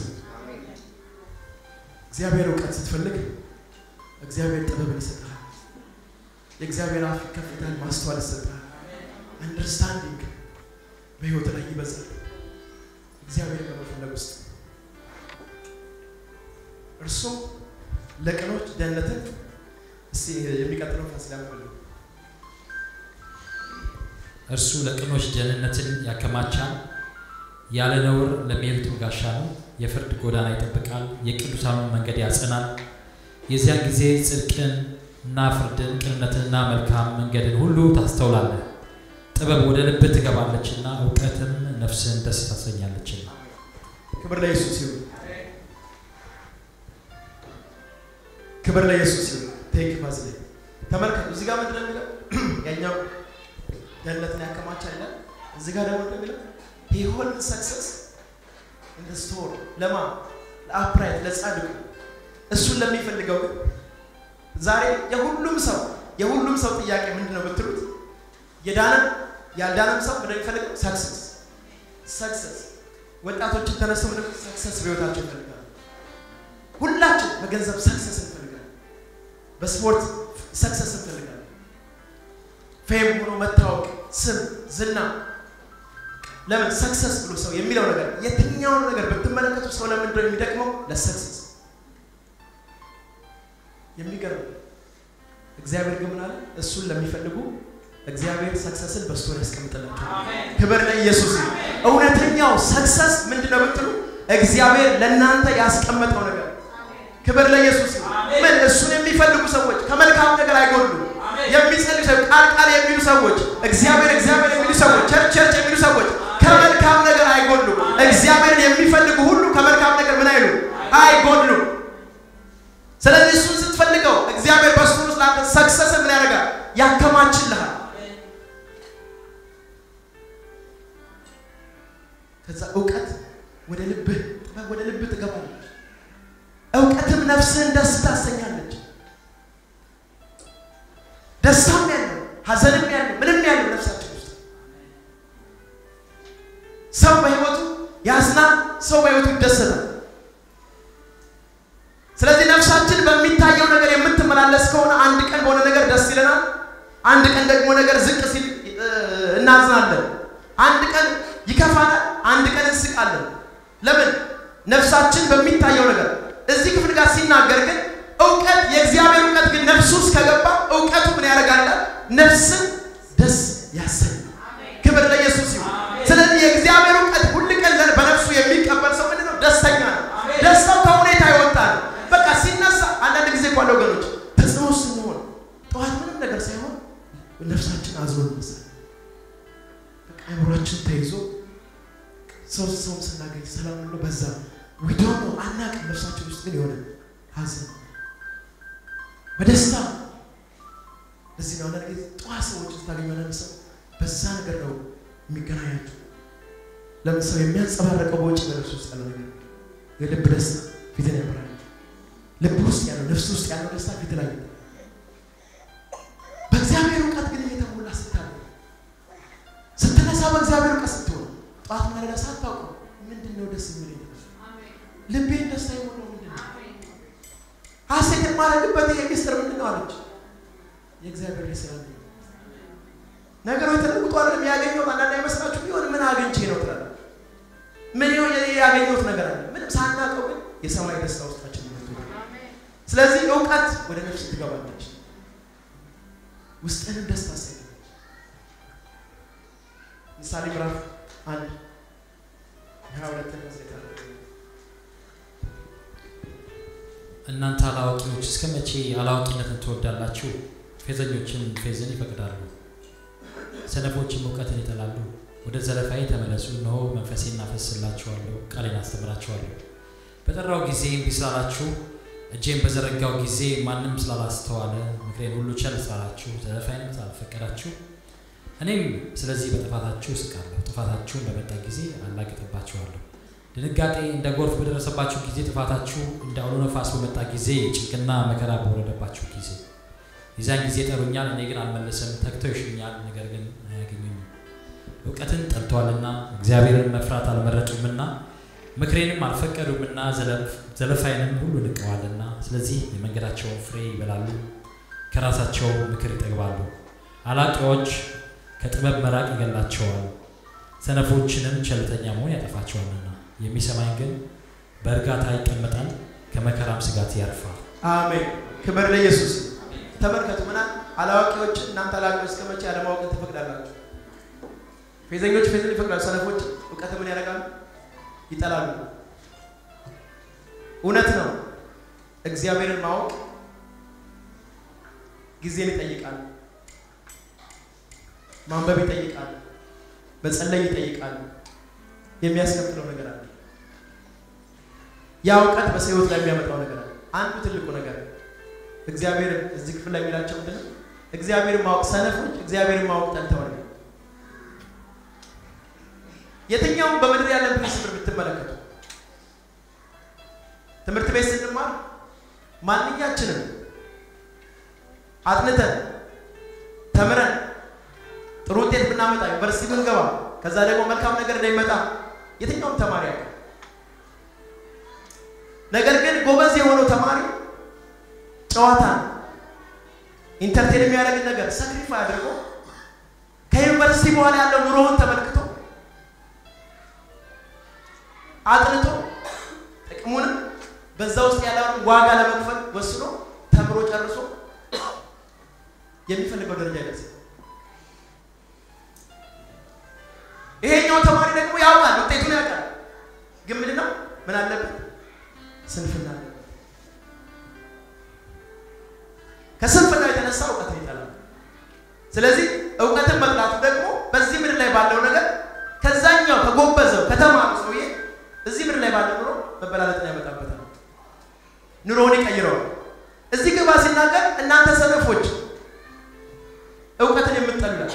እግዚአብሔር እውቀት ስትፈልግ እግዚአብሔር ጥበብን ይሰጣል። የእግዚአብሔር አፍ ይከፍታል፣ ማስተዋል ይሰጣል። አንደርስታንዲንግ በህይወት ላይ ይበዛል። እግዚአብሔር በመፈለግ ውስጥ እርሱም ለቅኖች ደህንነትን እስቲ የሚቀጥለው ፋሲል ያመልኩ እርሱ ለቅኖች ደህንነትን ያከማቻል፣ ያለ ነውር ለሚሄዱትም ጋሻ ነው። የፍርድ ጎዳና ይጠብቃል፣ የቅዱሳኑን መንገድ ያጸናል። የዚያን ጊዜ ጽድቅን እና ፍርድን ቅንነትንና መልካም መንገድን ሁሉ ታስተውላለህ። ጥበብ ወደ ልብህ ትገባለችና እውቀትም ነፍስን ደስ ታሰኛለችና። ክብር ለኢየሱስ ይሁን። ክብር ለኢየሱስ ይሁን። ቴንክ ፋሲል ተመልከቱ። እዚህ ጋር ምንድን ነው የሚለው? ያኛው ደህንነትን ያከማቻል ይላል። እዚህ ጋር ደግሞ ምንድን ነው የሚለው? he holds success in the store ለማ ለአፕራይት ለጻድቁ እሱን ለሚፈልገው ግን ዛሬ የሁሉም ሰው የሁሉም ሰው ጥያቄ ምንድን ነው ብትሉት የዳነም ያልዳነም ሰው ምንድን ነው የሚፈልገው? ሰክሰስ ሰክሰስ። ወጣቶችን ተነስተው ምንድን ነው ሰክሰስ በህይወታቸው ይፈልጋሉ። ሁላችን በገንዘብ ሰክሰስ እንፈልጋለን። በስፖርት ሰክሰስ እንፈልጋለን። ፌም ሆኖ መታወቅ፣ ስም፣ ዝና ለምን ሰክሰስ ብሎ ሰው የሚለው ነገር የትኛውን ነገር ብትመለከቱ ሰው ለምንድን ነው የሚደክመው? ለሰክሰስ የሚገርም እግዚአብሔር ግን ምን አለ? እሱን ለሚፈልጉ እግዚአብሔር ሰክሰስን በስቶሪ ያስቀምጥላቸው። ክብር ለኢየሱስ ይሁን። እውነተኛው ሰክሰስ ምንድነው ብትሉ እግዚአብሔር ለእናንተ ያስቀመጠው ነገር። ክብር ለኢየሱስ ይሁን። ምን እሱን የሚፈልጉ ሰዎች ከመልካም ነገር አይጎሉም። የሚጸልዩ ሰዎች፣ ቃል ቃል የሚሉ ሰዎች፣ እግዚአብሔር እግዚአብሔር የሚሉ ሰዎች፣ ቸርች ቸርች የሚሉ ሰዎች ከመልካም ነገር አይጎሉም። እግዚአብሔርን የሚፈልጉ ሁሉ ከመልካም ነገር ምን አይሉ አይጎሉም። ስለዚህ እሱን ስትፈልገው እግዚአብሔር በሱ ውስጥ ለአንተ ሰክሰስ ምን ያደርጋል? ያከማችልሃል። ከዛ እውቀት ወደ ልብህ ጥበብ ወደ ልብህ ትገባለች። እውቀትም ነፍስህን ደስ ታሰኛለች። ደስታም ያለው ሐዘንም ያለው ያዝናል፣ ሰው በህይወቱ ይደሰታል። ስለዚህ ነፍሳችን በሚታየው ነገር የምትመላለስ ከሆነ አንድ ቀን በሆነ ነገር ደስ ይለናል፣ አንድ ቀን ደግሞ ነገር ዝቅ ሲል እናዝናለን፣ አንድ ቀን ይከፋናል፣ አንድ ቀን እንስቃለን። ለምን? ነፍሳችን በሚታየው ነገር እዚህ ክፍል ጋር ሲናገር ግን እውቀት የእግዚአብሔር እውቀት ግን ነፍሱ ውስጥ ከገባ እውቀቱ ምን ያደርጋል? ነፍስን ደስ ያሰኛል። ክብር ለኢየሱስ ይሁን። ስለዚህ የእግዚአብሔር እውቀት ሁል ቀን በነፍሱ የሚቀበል ሰው ምንድን ነው? ደስተኛ ነው። ደስታው ከሁኔታ ይወጣል። በቃ ሲነሳ አንዳንድ ጊዜ እኮ አለ ወገኖች፣ ተጽዕኖ ስንሆን ጠዋት ምንም ነገር ሳይሆን ነፍሳችን አዝኖ ይመስላል። በቃ አእምሯችን ተይዞ ሰው ሰውም ስናገኝ ሰላም ነው በዛ ዊዶሞ አናውቅም። ነፍሳችን ውስጥ ግን የሆነ ሀዘን በደስታ ለዚህ ነው አንዳንድ ጊዜ ጠዋት ሰዎች ስታገኙ አንዳንድ ሰው በዛ ነገር ነው የሚገናኛቸው። ለምን ሰው የሚያንጸባረቀው በውጭ በነፍስ ውስጥ ያለው ነገር የልብ ደስታ ፊትን ያበራል። ልብ ውስጥ ያለው ነፍስ ውስጥ ያለው ደስታ ፊት ላይ በእግዚአብሔር እውቀት ግን እየተሞላ ስታለ ስትነሳ በእግዚአብሔር እውቀት ስትሆን ጠዋት ማለዳ ሳታውቁ ምንድን ነው ደስ የሚል ልቤን ደስታ የሆነው ምንድን ነው? ሀሴት የማደርግበት ይሄ ሚስጥር ምንድን ነው አለች። የእግዚአብሔር ልጅ ስላለ ነገሮች ተለውጦ አይደለም ያገኘሁት። አንዳንድ አይመስላችሁ ቢሆን ምን አግኝቼ ነው ትላለህ። ምን ይሆን ያገኘሁት ነገር አለ። ምንም ሳናውቀው ግን የሰማይ ደስታ ውስጣችን ይመጡ። ስለዚህ እውቀት ወደ ነፍስ ትገባለች፣ ውስጥንም ደስታ አሰኛለች። ምሳሌ ምዕራፍ አንድ ሀያ ሁለት እናንተ አላዋቂዎች እስከ መቼ አላዋቂነትን ትወዳላችሁ? ፌዘኞችን ፌዝን ይፈቅዳሉ፣ ሰነፎችም እውቀትን ይጠላሉ። ወደ ዘለፋዬ ተመለሱ፣ እነሆ መንፈሴን አፈስላችኋለሁ፣ ቃሌን አስተምራችኋለሁ። በጠራው ጊዜ እምቢ ስላላችሁ፣ እጄን በዘረጋው ጊዜ ማንም ስላላስተዋለ፣ ምክሬን ሁሉ ቸል ስላላችሁ፣ ዘለፋዬንም ስላልፈቀዳችሁ፣ እኔም ስለዚህ በጥፋታችሁ እስቃለሁ። ጥፋታችሁን በመጣ ጊዜ አላግጥባችኋለሁ። ድንጋጤ እንደ ጎርፍ በደረሰባችሁ ጊዜ፣ ጥፋታችሁ እንደ አውሎ ነፋስ በመጣ ጊዜ፣ ጭንቅና መከራ በወረደባችሁ ጊዜ የዚያን ጊዜ ጠሩኛል፣ እኔ ግን አልመለስም። ተግተው ይሹኛል፣ ነገር ግን አያገኙኝም። እውቀትን ጠልተዋልና እግዚአብሔርን መፍራት አልመረጡምና ምክሬንም አልፈቀዱምና ዘለፋይንም ሁሉ ንቀዋልና፣ ስለዚህ የመንገዳቸውን ፍሬ ይበላሉ፣ ከራሳቸው ምክር ይጠግባሉ። አላቂዎች ከጥበብ መራቅ ይገላቸዋል፣ ሰነፎችንም ቸልተኛ መሆን ያጠፋቸዋልና። የሚሰማኝ ግን በእርጋታ ይቀመጣል፣ ከመከራም ስጋት ያርፋል። አሜን። ክብር ለኢየሱስ። ተመልከቱ ምና አላዋቂዎች እናንተ አላዋቂዎች እስከ መቼ አለማወቅን ትፈቅዳላችሁ? ፌዘኞች ፌዝን ይፈቅዳሉ፣ ሰነፎች እውቀት ምን ያደርጋሉ? ይጠላሉ። እውነት ነው። እግዚአብሔርን ማወቅ ጊዜን ይጠይቃል፣ ማንበብ ይጠይቃል፣ መጸለይ ይጠይቃል። የሚያስከፍለው ነገር አለ። ያ እውቀት በሰው ሕይወት ላይ የሚያመጣው ነገር አለ። አንዱ ትልቁ ነገር እግዚአብሔር እዚህ ክፍል ላይ የሚላቸው ምንድን ነው? እግዚአብሔርን ማወቅ ሰነፎች እግዚአብሔርን ማወቅ ጠልተዋል። የትኛውም በምድር ያለን ፕሪንስፕል ብትመለከቱ ትምህርት ቤት ስንማር ማንኛችንም አጥንተን ተምረን ጥሩ ውጤት ብናመጣ ዩኒቨርሲቲ ብንገባ ከዛ ደግሞ መልካም ነገር እንዳይመጣ የትኛውም ተማሪ ያውቃል። ነገር ግን ጎበዝ የሆነው ተማሪ ጨዋታ ኢንተርቴን የሚያደርግን ነገር ሳክሪፋይ አድርጎ ከዩኒቨርሲቲ በኋላ ያለው ኑሮውን ተመልክቶ አጥንቶ ጥቅሙንም በዛ ውስጥ ያለውን ዋጋ ለመክፈል ወስኖ ተምሮ ጨርሶ የሚፈልገው ደረጃ ይደርሳል። ይሄኛው ተማሪ ደግሞ ያውቃል፣ ውጤቱን ያውቃል። ግን ምንድን ነው ምን አለበት? ስንፍና አለበት። ከስንፍና የተነሳ እውቀትን ይጠላል። ስለዚህ እውቀትን መጥላቱ ደግሞ በዚህ ምድር ላይ ባለው ነገር ከዛኛው ከጎበዘው ከተማሩ ሰውዬ እዚህ ምድር ላይ ባለው ኑሮ መበላለጥን ያመጣበታል። ኑሮውን ይቀይረዋል። እዚህ ግባ ሲናገር እናንተ ሰነፎች እውቀትን የምትጠሉላል።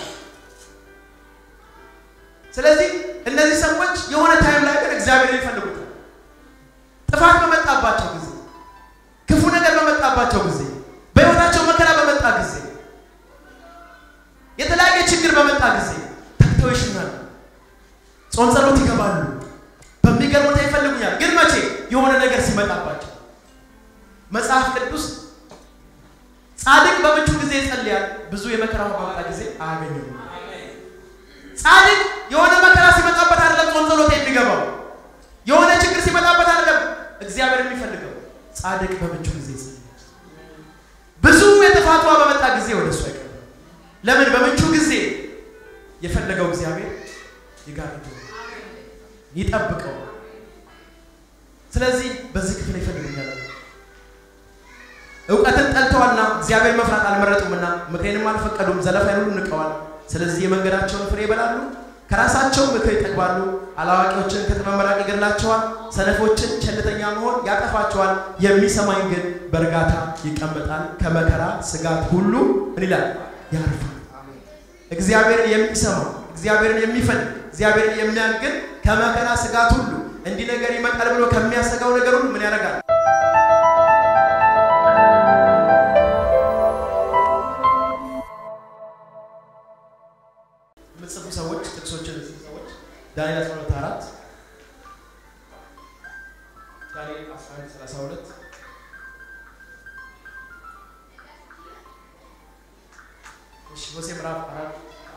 ስለዚህ እነዚህ ሰዎች የሆነ ታይም ላይ ግን እግዚአብሔር ይፈልጉታል። ጥፋት በመጣባቸው ጊዜ፣ ክፉ ነገር በመጣባቸው ጊዜ፣ በሕይወታቸው መከራ በመጣ ጊዜ፣ የተለያየ ችግር በመጣ ጊዜ ተግተው ይሽናሉ። ጾም ጸሎት ይገባሉ። መጽሐፍ ቅዱስ ጻድቅ በምቹ ጊዜ ይጸልያል፣ ብዙ የመከራ በመጣ ጊዜ አያገኝም። ጻድቅ የሆነ መከራ ሲመጣበት አይደለም ጾም ጸሎት የሚገባው የሆነ ችግር ሲመጣበት አይደለም እግዚአብሔር የሚፈልገው ጻድቅ በምቹ ጊዜ ይጸልያል። ብዙ የጥፋቷ በመጣ ጊዜ ወደ እሱ አይቀርም። ለምን? በምቹ ጊዜ የፈለገው እግዚአብሔር ይጋርደው ይጠብቀው። ስለዚህ በዚህ ክፍል ይፈልጉኛል። እውቀትን ጠልተዋልና እግዚአብሔር መፍራት አልመረጡምና ምክሬንም አልፈቀዱም፣ ዘለፋዬን ሁሉ ንቀዋል። ስለዚህ የመንገዳቸውን ፍሬ ይበላሉ፣ ከራሳቸው ምክር ይጠግባሉ። አላዋቂዎችን ከጥበብ መራቅ ይገድላቸዋል፣ ሰነፎችን ቸልተኛ መሆን ያጠፋቸዋል። የሚሰማኝ ግን በእርጋታ ይቀመጣል፣ ከመከራ ስጋት ሁሉ ምን ይላል ያርፋል። እግዚአብሔርን የሚሰማ እግዚአብሔርን የሚፈልግ እግዚአብሔርን የሚያግን ከመከራ ስጋት ሁሉ እንዲህ ነገር ይመጣል ብሎ ከሚያሰጋው ነገር ሁሉ ምን ያደርጋል? የምትጽፉ ሰዎች ጥቅሶችን የምትጽፉ ሰዎች ዳንኤል 12 አራት ዳንኤል 11 32 እሺ ሆሴ ምዕራፍ አራት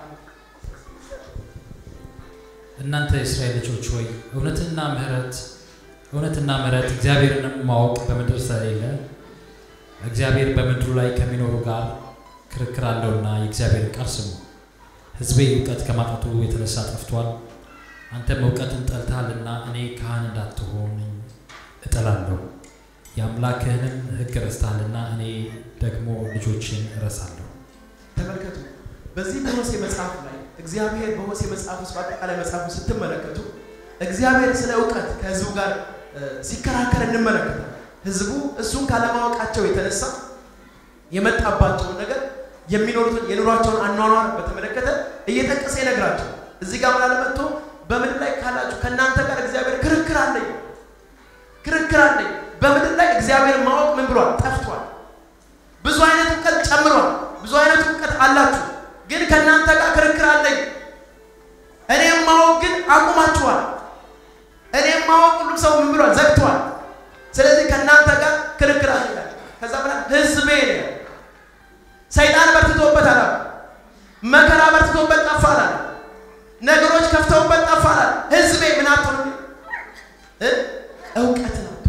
እናንተ የእስራኤል ልጆች ሆይ እውነትና ምሕረት እውነትና ምሕረት እግዚአብሔርንም ማወቅ በምድር ስለሌለ እግዚአብሔር በምድሩ ላይ ከሚኖሩ ጋር ክርክር አለውና የእግዚአብሔር ቃል ስሙ። ሕዝቤ እውቀት ከማጣቱ የተነሳ ጠፍቷል። አንተም እውቀትን ጠልተሃልና እኔ ካህን እንዳትሆነኝ እጠላለሁ። የአምላክህንም ሕግ ረስተሃልና እኔ ደግሞ ልጆችን እረሳለሁ። ተመልከቱ። በዚህ በሆሴ መጽሐፍ ላይ እግዚአብሔር በሆሴ መጽሐፍ ውስጥ በአጠቃላይ መጽሐፉ ስትመለከቱ እግዚአብሔር ስለ እውቀት ከህዝቡ ጋር ሲከራከር እንመለከታል። ህዝቡ እሱን ካለማወቃቸው የተነሳ የመጣባቸውን ነገር የሚኖሩትን የኑሯቸውን አኗኗር በተመለከተ እየጠቀሰ ይነግራቸው። እዚህ ጋር ምን አለ መጥቶ በምድር ላይ ካላችሁ ከእናንተ ጋር እግዚአብሔር ክርክር አለኝ ክርክር አለኝ። በምድር ላይ እግዚአብሔር ማወቅ ምን ብሏል? ጠፍቷል። ብዙ አይነት እውቀት ጨምሯል። ብዙ አይነት እውቀት አላችሁ፣ ግን ከእናንተ ጋር ክርክር አለኝ። እኔም ማወቅ ግን አቁማችኋል። እኔም ማወቅ ሁሉም ሰው ምን ብሏል? ዘግቷል። ስለዚህ ከእናንተ ጋር ክርክር አለ ይላል። ከዛ በኋላ ህዝቤ ነው ሰይጣን በርትቶበት አላ መከራ በርትቶበት ጠፋ አላ ነገሮች ከፍተውበት ጠፋ አላ ህዝቤ ምን አጥቶ ነው እ እውቀትን አጥቶ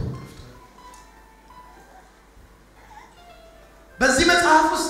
በዚህ መጽሐፍ ውስጥ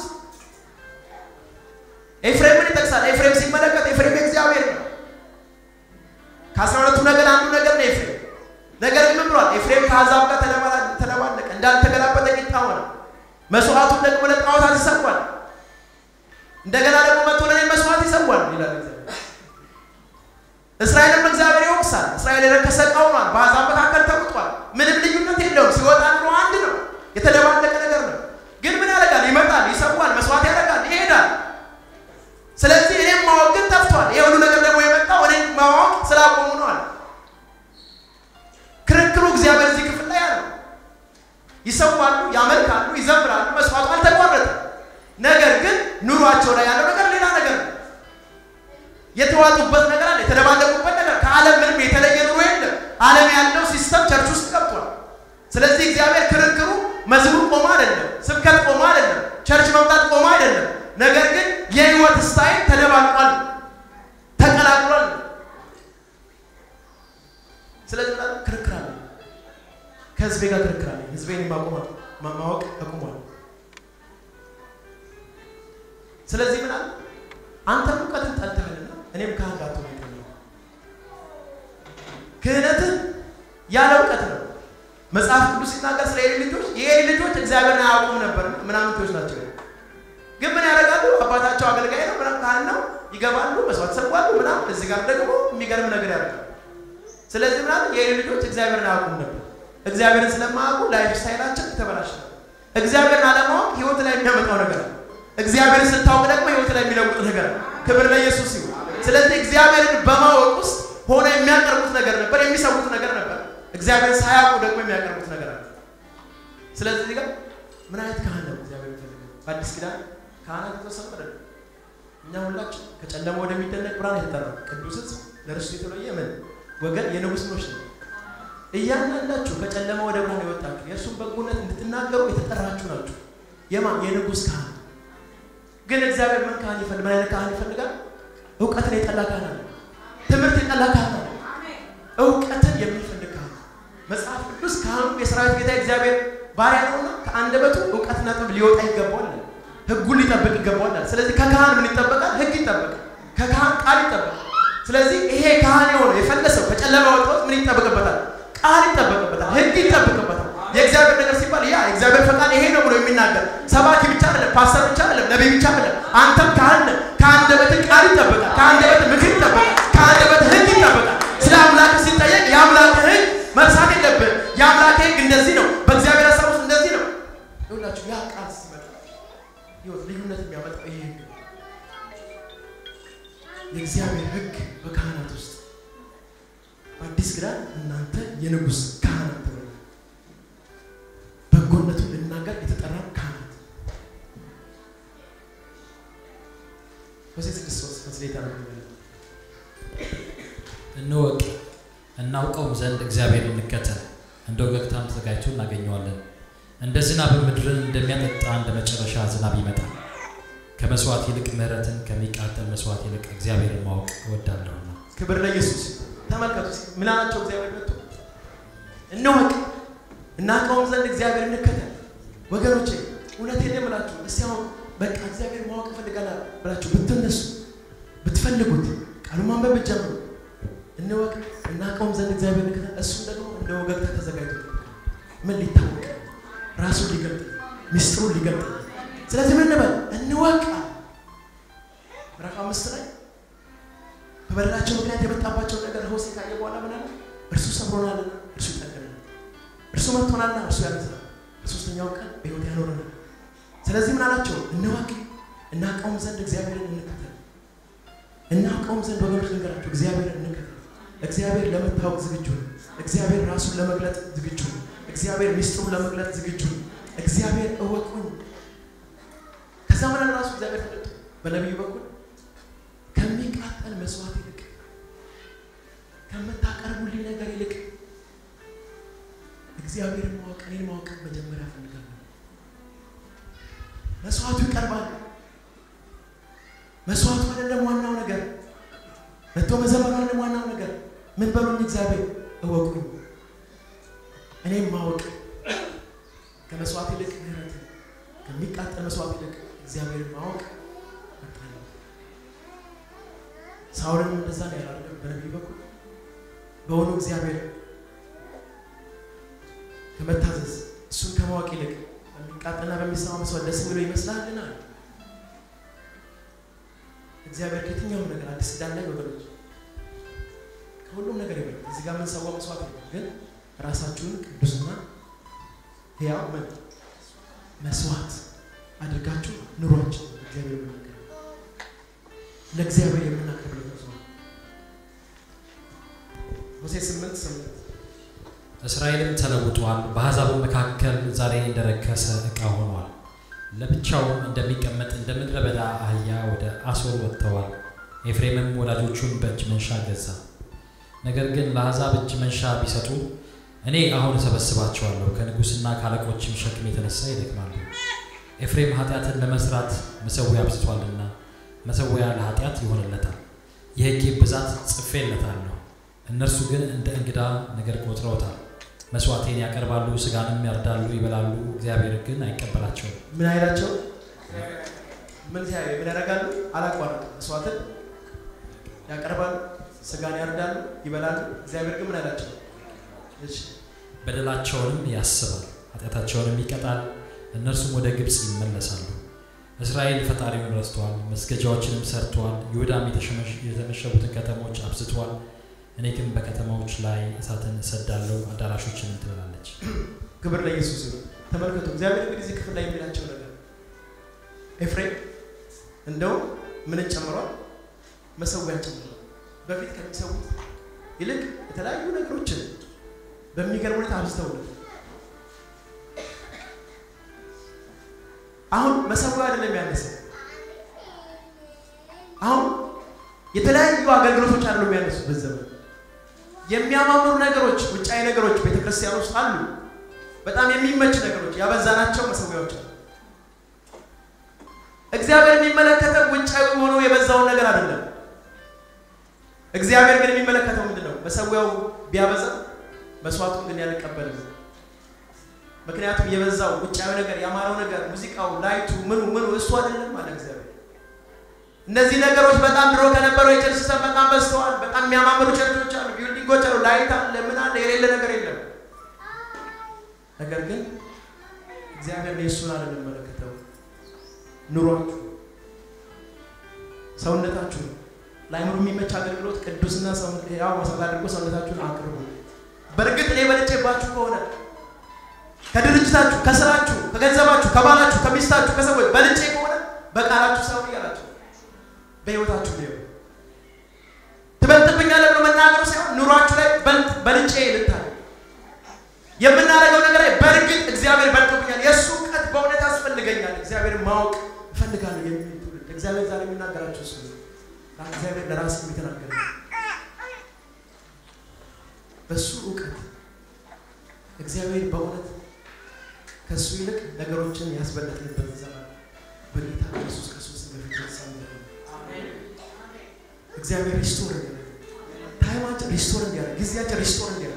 ኤፍሬምን ይጠቅሳል። ኤፍሬም ሲመለከት ኤፍሬም የእግዚአብሔር ነው። ከአስራ ሁለቱ ነገድ አንዱ ነገድ ነው ኤፍሬም። ነገር ግን ምን ብሏል? ኤፍሬም ከአሕዛብ ጋር ተለባለቀ፣ እንዳልተገላበጠ ቂጣ ሆነ። መስዋዕቱን ደግሞ ለጣዖታት ይሰዋል። እንደገና ደግሞ መጥቶ ለእኔ መስዋዕት ይሰዋል ይላል እግዚአብሔር። እስራኤልም እግዚአብሔር ይወቅሳል። እስራኤል የረከሰ ዕቃ ሆኗል፣ በአሕዛብ መካከል ተውጧል። ምንም ልዩነት የለውም። ሲወጣ ኑሮ አንድ ነው፣ የተደባለቀ ነገር ነው። ግን ምን ያደርጋል? ይመጣል፣ ይሰዋል፣ መስዋዕት ያደርጋል፣ ይሄዳል። ስለዚህ እኔም ማወቅ ግን ጠፍቷል። ይሄ ሁሉ ነገር ደግሞ የመጣው እኔም ማወቅ ስላቆሙ ነው አለ። ክርክሩ እግዚአብሔር እዚህ ክፍል ላይ ያለው ይሰዋሉ፣ ያመልካሉ፣ ይዘምራሉ፣ መስዋዕቱ አልተቋረጠም። ነገር ግን ኑሯቸው ላይ ያለው ነገር ሌላ ነገር ነው። የተዋጡበት ነገር አለ፣ የተደባለቁበት ነገር ከዓለም ምንም የተለየ ኑሮ የለም። ዓለም ያለው ሲስተም ቸርች ውስጥ ገብቷል። ስለዚህ እግዚአብሔር ክርክሩ መዝሙር ቆሞ አይደለም፣ ስብከት ቆሞ አይደለም፣ ቸርች መምጣት ቆሞ አይደለም። ነገር ግን የህይወት ስታይል ተደባልቋል፣ ተቀላቅሏል። ስለዚህ ክርክር አለ፣ ከህዝቤ ጋር ክርክር አለ። ህዝቤን ማቆም ማወቅ አቁሟል። ስለዚህ ምን አለ? አንተም እውቀትን ጠልተህልና እኔም ካህን ላትሆን አይገባም። ክህነትህ ያለ እውቀት ነው። መጽሐፍ ቅዱስ ሲናገር ስለ ኤሊ ልጆች የኤሊ ልጆች እግዚአብሔርን አያውቁም ነበር፣ ምናምንቶች ናቸው። ግን ምን ያደርጋሉ? አባታቸው አገልጋይ ነው፣ ምናም ካህን ነው፣ ይገባሉ፣ መስዋዕት ይሰዋሉ፣ ምናምን። እዚህ ጋር ደግሞ የሚገርም ነገር ያደርጋሉ። ስለዚህ ምናምን የኤሊ ልጆች እግዚአብሔርን አያውቁም ነበር። እግዚአብሔርን ስለማያውቁ ላይፍ ስታይላቸው የተበላሸ ነው። እግዚአብሔርን አለማወቅ ህይወት ላይ የሚያመጣው ነገር ነው። እግዚአብሔርን ስታውቅ ደግሞ ህይወት ላይ የሚለውጥ ነገር ነው። ክብር ለኢየሱስ ይሁን። ስለዚህ እግዚአብሔርን በማወቅ ውስጥ ሆነ የሚያቀርቡት ነገር ነበር፣ የሚሰዉት ነገር ነበር። እግዚአብሔርን ሳያውቁ ደግሞ የሚያቀርቡት ነገር አለ። ስለዚህ እዚህ ጋር ምን አይነት ካህን ነው እግዚአብሔር የሚፈልገው? በአዲስ ኪዳን ካህናት የተወሰኑ አይደለም። እኛ ሁላችን ከጨለማ ወደሚደነቅ ብርሃን የተጠራ ቅዱስ ሕዝብ ለርስቱ የተለየ ምን ወገን የንጉሥ ኖች ነው። እያንዳንዳችሁ ከጨለማ ወደ ብርሃን የወጣችሁ የእርሱን በጎነት እንድትናገሩ የተጠራችሁ ናችሁ። የማን የንጉሥ ካህን ግን እግዚአብሔር ምን ካህን ይፈልግ? ምን አይነት ካህን ይፈልጋል? እውቀትን የጠላ ካህን አለ። ትምህርት የጠላ ካህን አለ። እውቀትን የሚፈልግ ካህን መጽሐፍ ቅዱስ ካህኑ የሰራዊት ጌታ እግዚአብሔር ባሪያ ነውና ከአንደበቱ እውቀትና ጥበብ ሊወጣ ይገባዋል። ህጉን ሊጠብቅ ይገባዋል። ስለዚህ ከካህን ምን ይጠበቃል? ህግ ይጠበቃል። ከካህን ቃል ይጠበቃል። ስለዚህ ይሄ ካህን የሆነው የፈለሰው ከጨለማ ወጣው ምን ይጠበቅበታል? ቃል ይጠበቅበታል። ህግ ይጠበቅበታል። የእግዚአብሔር ነገር ሲባል ያ የእግዚአብሔር ፈቃድ ይሄ ነው ብሎ የሚናገር ሰባኪ ብቻ አይደለም፣ ፓስተር ብቻ አይደለም፣ ነቢይ ብቻ አይደለም። አንተም ካህን ነህ። ከአንደበት ቃል ይጠበቃል። ከአንደበት ምክር ይጠበቃል። ከአንደበት ህግ ይጠበቃል። ስለ አምላክ ሲጠየቅ የአምላክ ህግ መርሳት የለብህም። የአምላክ ህግ እንደዚህ ነው፣ በእግዚአብሔር ሀሳብ ውስጥ እንደዚህ ነው። ይሁላችሁ ያ ቃል ሲመጣ ህይወት ልዩነት የሚያመጣው ይሄ ህግ ነው። የእግዚአብሔር ህግ በካህናት ውስጥ በአዲስ ኪዳን እናንተ የንጉሥ ካህናት ተብለ በጎነቱን ልናገር የተጠራ ካህናት ሆሴዕ ስድስት ሶስት መስሌታ ነው እንወቅ እናውቀውም ዘንድ እግዚአብሔር እንከተል፣ እንደ ወገግታም ተዘጋጅቶ እናገኘዋለን። እንደ ዝናብ ምድርን እንደሚያጠጣ እንደ መጨረሻ ዝናብ ይመጣል። ከመስዋዕት ይልቅ ምሕረትን ከሚቃጠል መስዋዕት ይልቅ እግዚአብሔርን ማወቅ እወዳለሁና። ክብር ለኢየሱስ። ተመልከቱ ምን አላቸው እግዚአብሔር መጥቶ እንወቅ እናውቀውም ዘንድ እግዚአብሔር እንከተል። ወገኖቼ እውነቴን የምላችሁ እስቲ አሁን በቃ እግዚአብሔር ማወቅ እፈልጋለሁ ብላችሁ ብትነሱ ብትፈልጉት ቃሉ ማንበብ ብትጀምሩ እንወቅ እናውቀውም ዘንድ እግዚአብሔር እንከተል። እሱም ደግሞ እንደ ወገግታ ተዘጋጅቶ ምን ሊታወቅ ራሱን ሊገልጥ ሚስጥሩን ሊገልጥ ስለዚህ ምን እንበል እንወቅ ምዕራፍ አምስት ላይ በበደላቸው ምክንያት የመጣባቸው ነገር ሆሴዕ ካየ በኋላ ምን አለ? እርሱ ሰብሮናልና እርሱ ይጠግናል፣ እርሱ መጥቶናልና እርሱ ያነሳል፣ በሶስተኛው ቀን በሕይወት ያኖረናል። ስለዚህ ምን አላቸው? እንወቅ እናውቀውም ዘንድ እግዚአብሔርን እንከተል። እናውቀውም ዘንድ ወገኖች ነገራቸው እግዚአብሔርን እንከተል። እግዚአብሔር ለመታወቅ ዝግጁ ነው። እግዚአብሔር ራሱን ለመግለጥ ዝግጁ ነው። እግዚአብሔር ሚስጥሩን ለመግለጥ ዝግጁ ነው። እግዚአብሔር እወቁኝ። ከዛ ምን አለ ራሱ እግዚአብሔር ተገልጦ በነቢዩ በኩል ከሚቃጠል መስዋዕት ይልቅ ከምታቀርቡልኝ ነገር ይልቅ እግዚአብሔርን ማወቅ እኔን ማወቅ መጀመሪያ እፈልጋለሁ። መስዋዕቱ ይቀርባል። መስዋዕቱ አይደለም ዋናው ነገር፣ መጥቶ መዘመር አይደለም ዋናው ነገር። ምን በሉኝ? እግዚአብሔር እወቁኝ። እኔም ማወቅ ከመስዋዕት ይልቅ ምህረትን ከሚቃጠል መስዋዕት ይልቅ እግዚአብሔርን ማወቅ መጣለሁ። ሳውልንም እንደዛ ነው ያላደረገው በነቢዩ በኩል በሆኑ እግዚአብሔር ከመታዘዝ እሱን ከማወቅ ይልቅ በሚቃጠልና በሚሰማ መስዋዕት ደስ ብሎ ይመስላልና እግዚአብሔር ከየትኛውም ነገር አዲስ ኪዳን ላይ ወገኖች ከሁሉም ነገር ይበል። እዚህ ጋር የምንሰዋው መስዋዕት ነው፣ ግን ራሳችሁን ቅዱስና ሕያው ምን መስዋዕት አድርጋችሁ ኑሯችሁ እግዚአብሔር የምናቀርብ ለእግዚአብሔር የምናቀርብለት መስዋዕት ሆሴዕ ስምንት ስምንት እስራኤልም ተለውጧል፣ በአሕዛብም መካከል ዛሬ እንደረከሰ ዕቃ ሆኗል። ለብቻውም እንደሚቀመጥ እንደ ምድረ በዳ አህያ ወደ አሦር ወጥተዋል። ኤፍሬምም ወዳጆቹን በእጅ መንሻ ገዛ። ነገር ግን ለአሕዛብ እጅ መንሻ ቢሰጡ እኔ አሁን እሰበስባቸዋለሁ፣ ከንጉሥና ከአለቆችም ሸክም የተነሳ ይደክማሉ። ኤፍሬም ኃጢአትን ለመስራት መሠዊያ አብዝቷልና መሠዊያ ለኃጢአት ይሆንለታል። የሕጌ ብዛት ጽፌለታለሁ፣ እነርሱ ግን እንደ እንግዳ ነገር ቆጥረውታል። መስዋዕቴን ያቀርባሉ፣ ስጋንም ያርዳሉ፣ ይበላሉ፣ እግዚአብሔር ግን አይቀበላቸውም። ምን አይላቸው ምን ሲያ ምን ያደርጋሉ? አላቋረጥም። መስዋዕትን ያቀርባሉ፣ ስጋን ያርዳሉ፣ ይበላሉ። እግዚአብሔር ግን ምን አይላቸው? እሺ በደላቸውንም ያስባል፣ ኃጢአታቸውንም ይቀጣል፣ እነርሱም ወደ ግብፅ ይመለሳሉ። እስራኤል ፈጣሪውን ረስተዋል፣ መስገጃዎችንም ሰርተዋል፣ ይሁዳም የተመሸጉትን ከተሞች አብዝተዋል። እኔ ግን በከተማዎች ላይ እሳትን እሰዳለሁ፣ አዳራሾችንም ትበላለች። ክብር ለኢየሱስ ይሁን። ተመልከቱ፣ እግዚአብሔር እንግዲህ እዚህ ክፍል ላይ የሚላቸው ነገር ኤፍሬም እንደውም ምንን ጨምሯል? መሰዊያን ጨምሯል። በፊት ከሚሰዉት ይልቅ የተለያዩ ነገሮችን በሚገርም ሁኔታ አብዝተውለት አሁን መሰዊያ አይደለም ያነሰው። አሁን የተለያዩ አገልግሎቶች አይደሉም ያነሱት በዘመን የሚያማምሩ ነገሮች፣ ውጫዊ ነገሮች ቤተክርስቲያን ውስጥ አሉ። በጣም የሚመች ነገሮች ያበዛናቸው መሰዊያዎች አሉ። እግዚአብሔር የሚመለከተው ውጫዊ ሆኖ የበዛውን ነገር አይደለም። እግዚአብሔር ግን የሚመለከተው ምንድን ነው? መሰዊያው ቢያበዛ መስዋዕቱን ግን ያልቀበልም። ምክንያቱም የበዛው ውጫዊ ነገር ያማረው ነገር ሙዚቃው፣ ላይቱ፣ ምኑ ምኑ እሱ አይደለም አለ እግዚአብሔር። እነዚህ ነገሮች በጣም ድሮ ከነበረው የቸርች ሲስተም በጣም በዝተዋል። በጣም የሚያማምሩ ቸርቾች አሉ፣ ቢልዲንጎች አሉ፣ ላይት አለ፣ ምን አለ፣ የሌለ ነገር የለም። ነገር ግን እግዚአብሔር የእሱን አለ የሚመለከተው ኑሯችሁ፣ ሰውነታችሁ ለአይምሮ የሚመች አገልግሎት ቅዱስና ያው መሰረት አድርጎ ሰውነታችሁን አቅርቡ። በእርግጥ እኔ በልጬባችሁ ከሆነ ከድርጅታችሁ፣ ከስራችሁ፣ ከገንዘባችሁ፣ ከባላችሁ፣ ከሚስታችሁ፣ ከሰዎች በልጬ ከሆነ በቃላችሁ ሳይሆን እያላችሁ በህይወታችሁ ሊሆን ትበልጥብኛለህ ብሎ መናገሩ ሳይሆን ኑሯችሁ ላይ በልጬ ልታይ የምናደርገው ነገር ላይ በእርግጥ እግዚአብሔር በልጦብኛል፣ የእሱ እውቀት በእውነት ያስፈልገኛል፣ እግዚአብሔር ማወቅ እፈልጋለሁ የሚል ትውልድ እግዚአብሔር ዛሬ የሚናገራቸው እሱ እግዚአብሔር ለራስ የሚተናገር በእሱ እውቀት እግዚአብሔር በእውነት ከእሱ ይልቅ ነገሮችን ያስበለጥንበት ዘመን በጌታ ኢየሱስ ክርስቶስ በፊት ሳለ እግዚአብሔር ሪስቶር እንዲያደርግ ታይማችን ሪስቶር እንዲያደርግ ጊዜያችን ሪስቶር እንዲያደርግ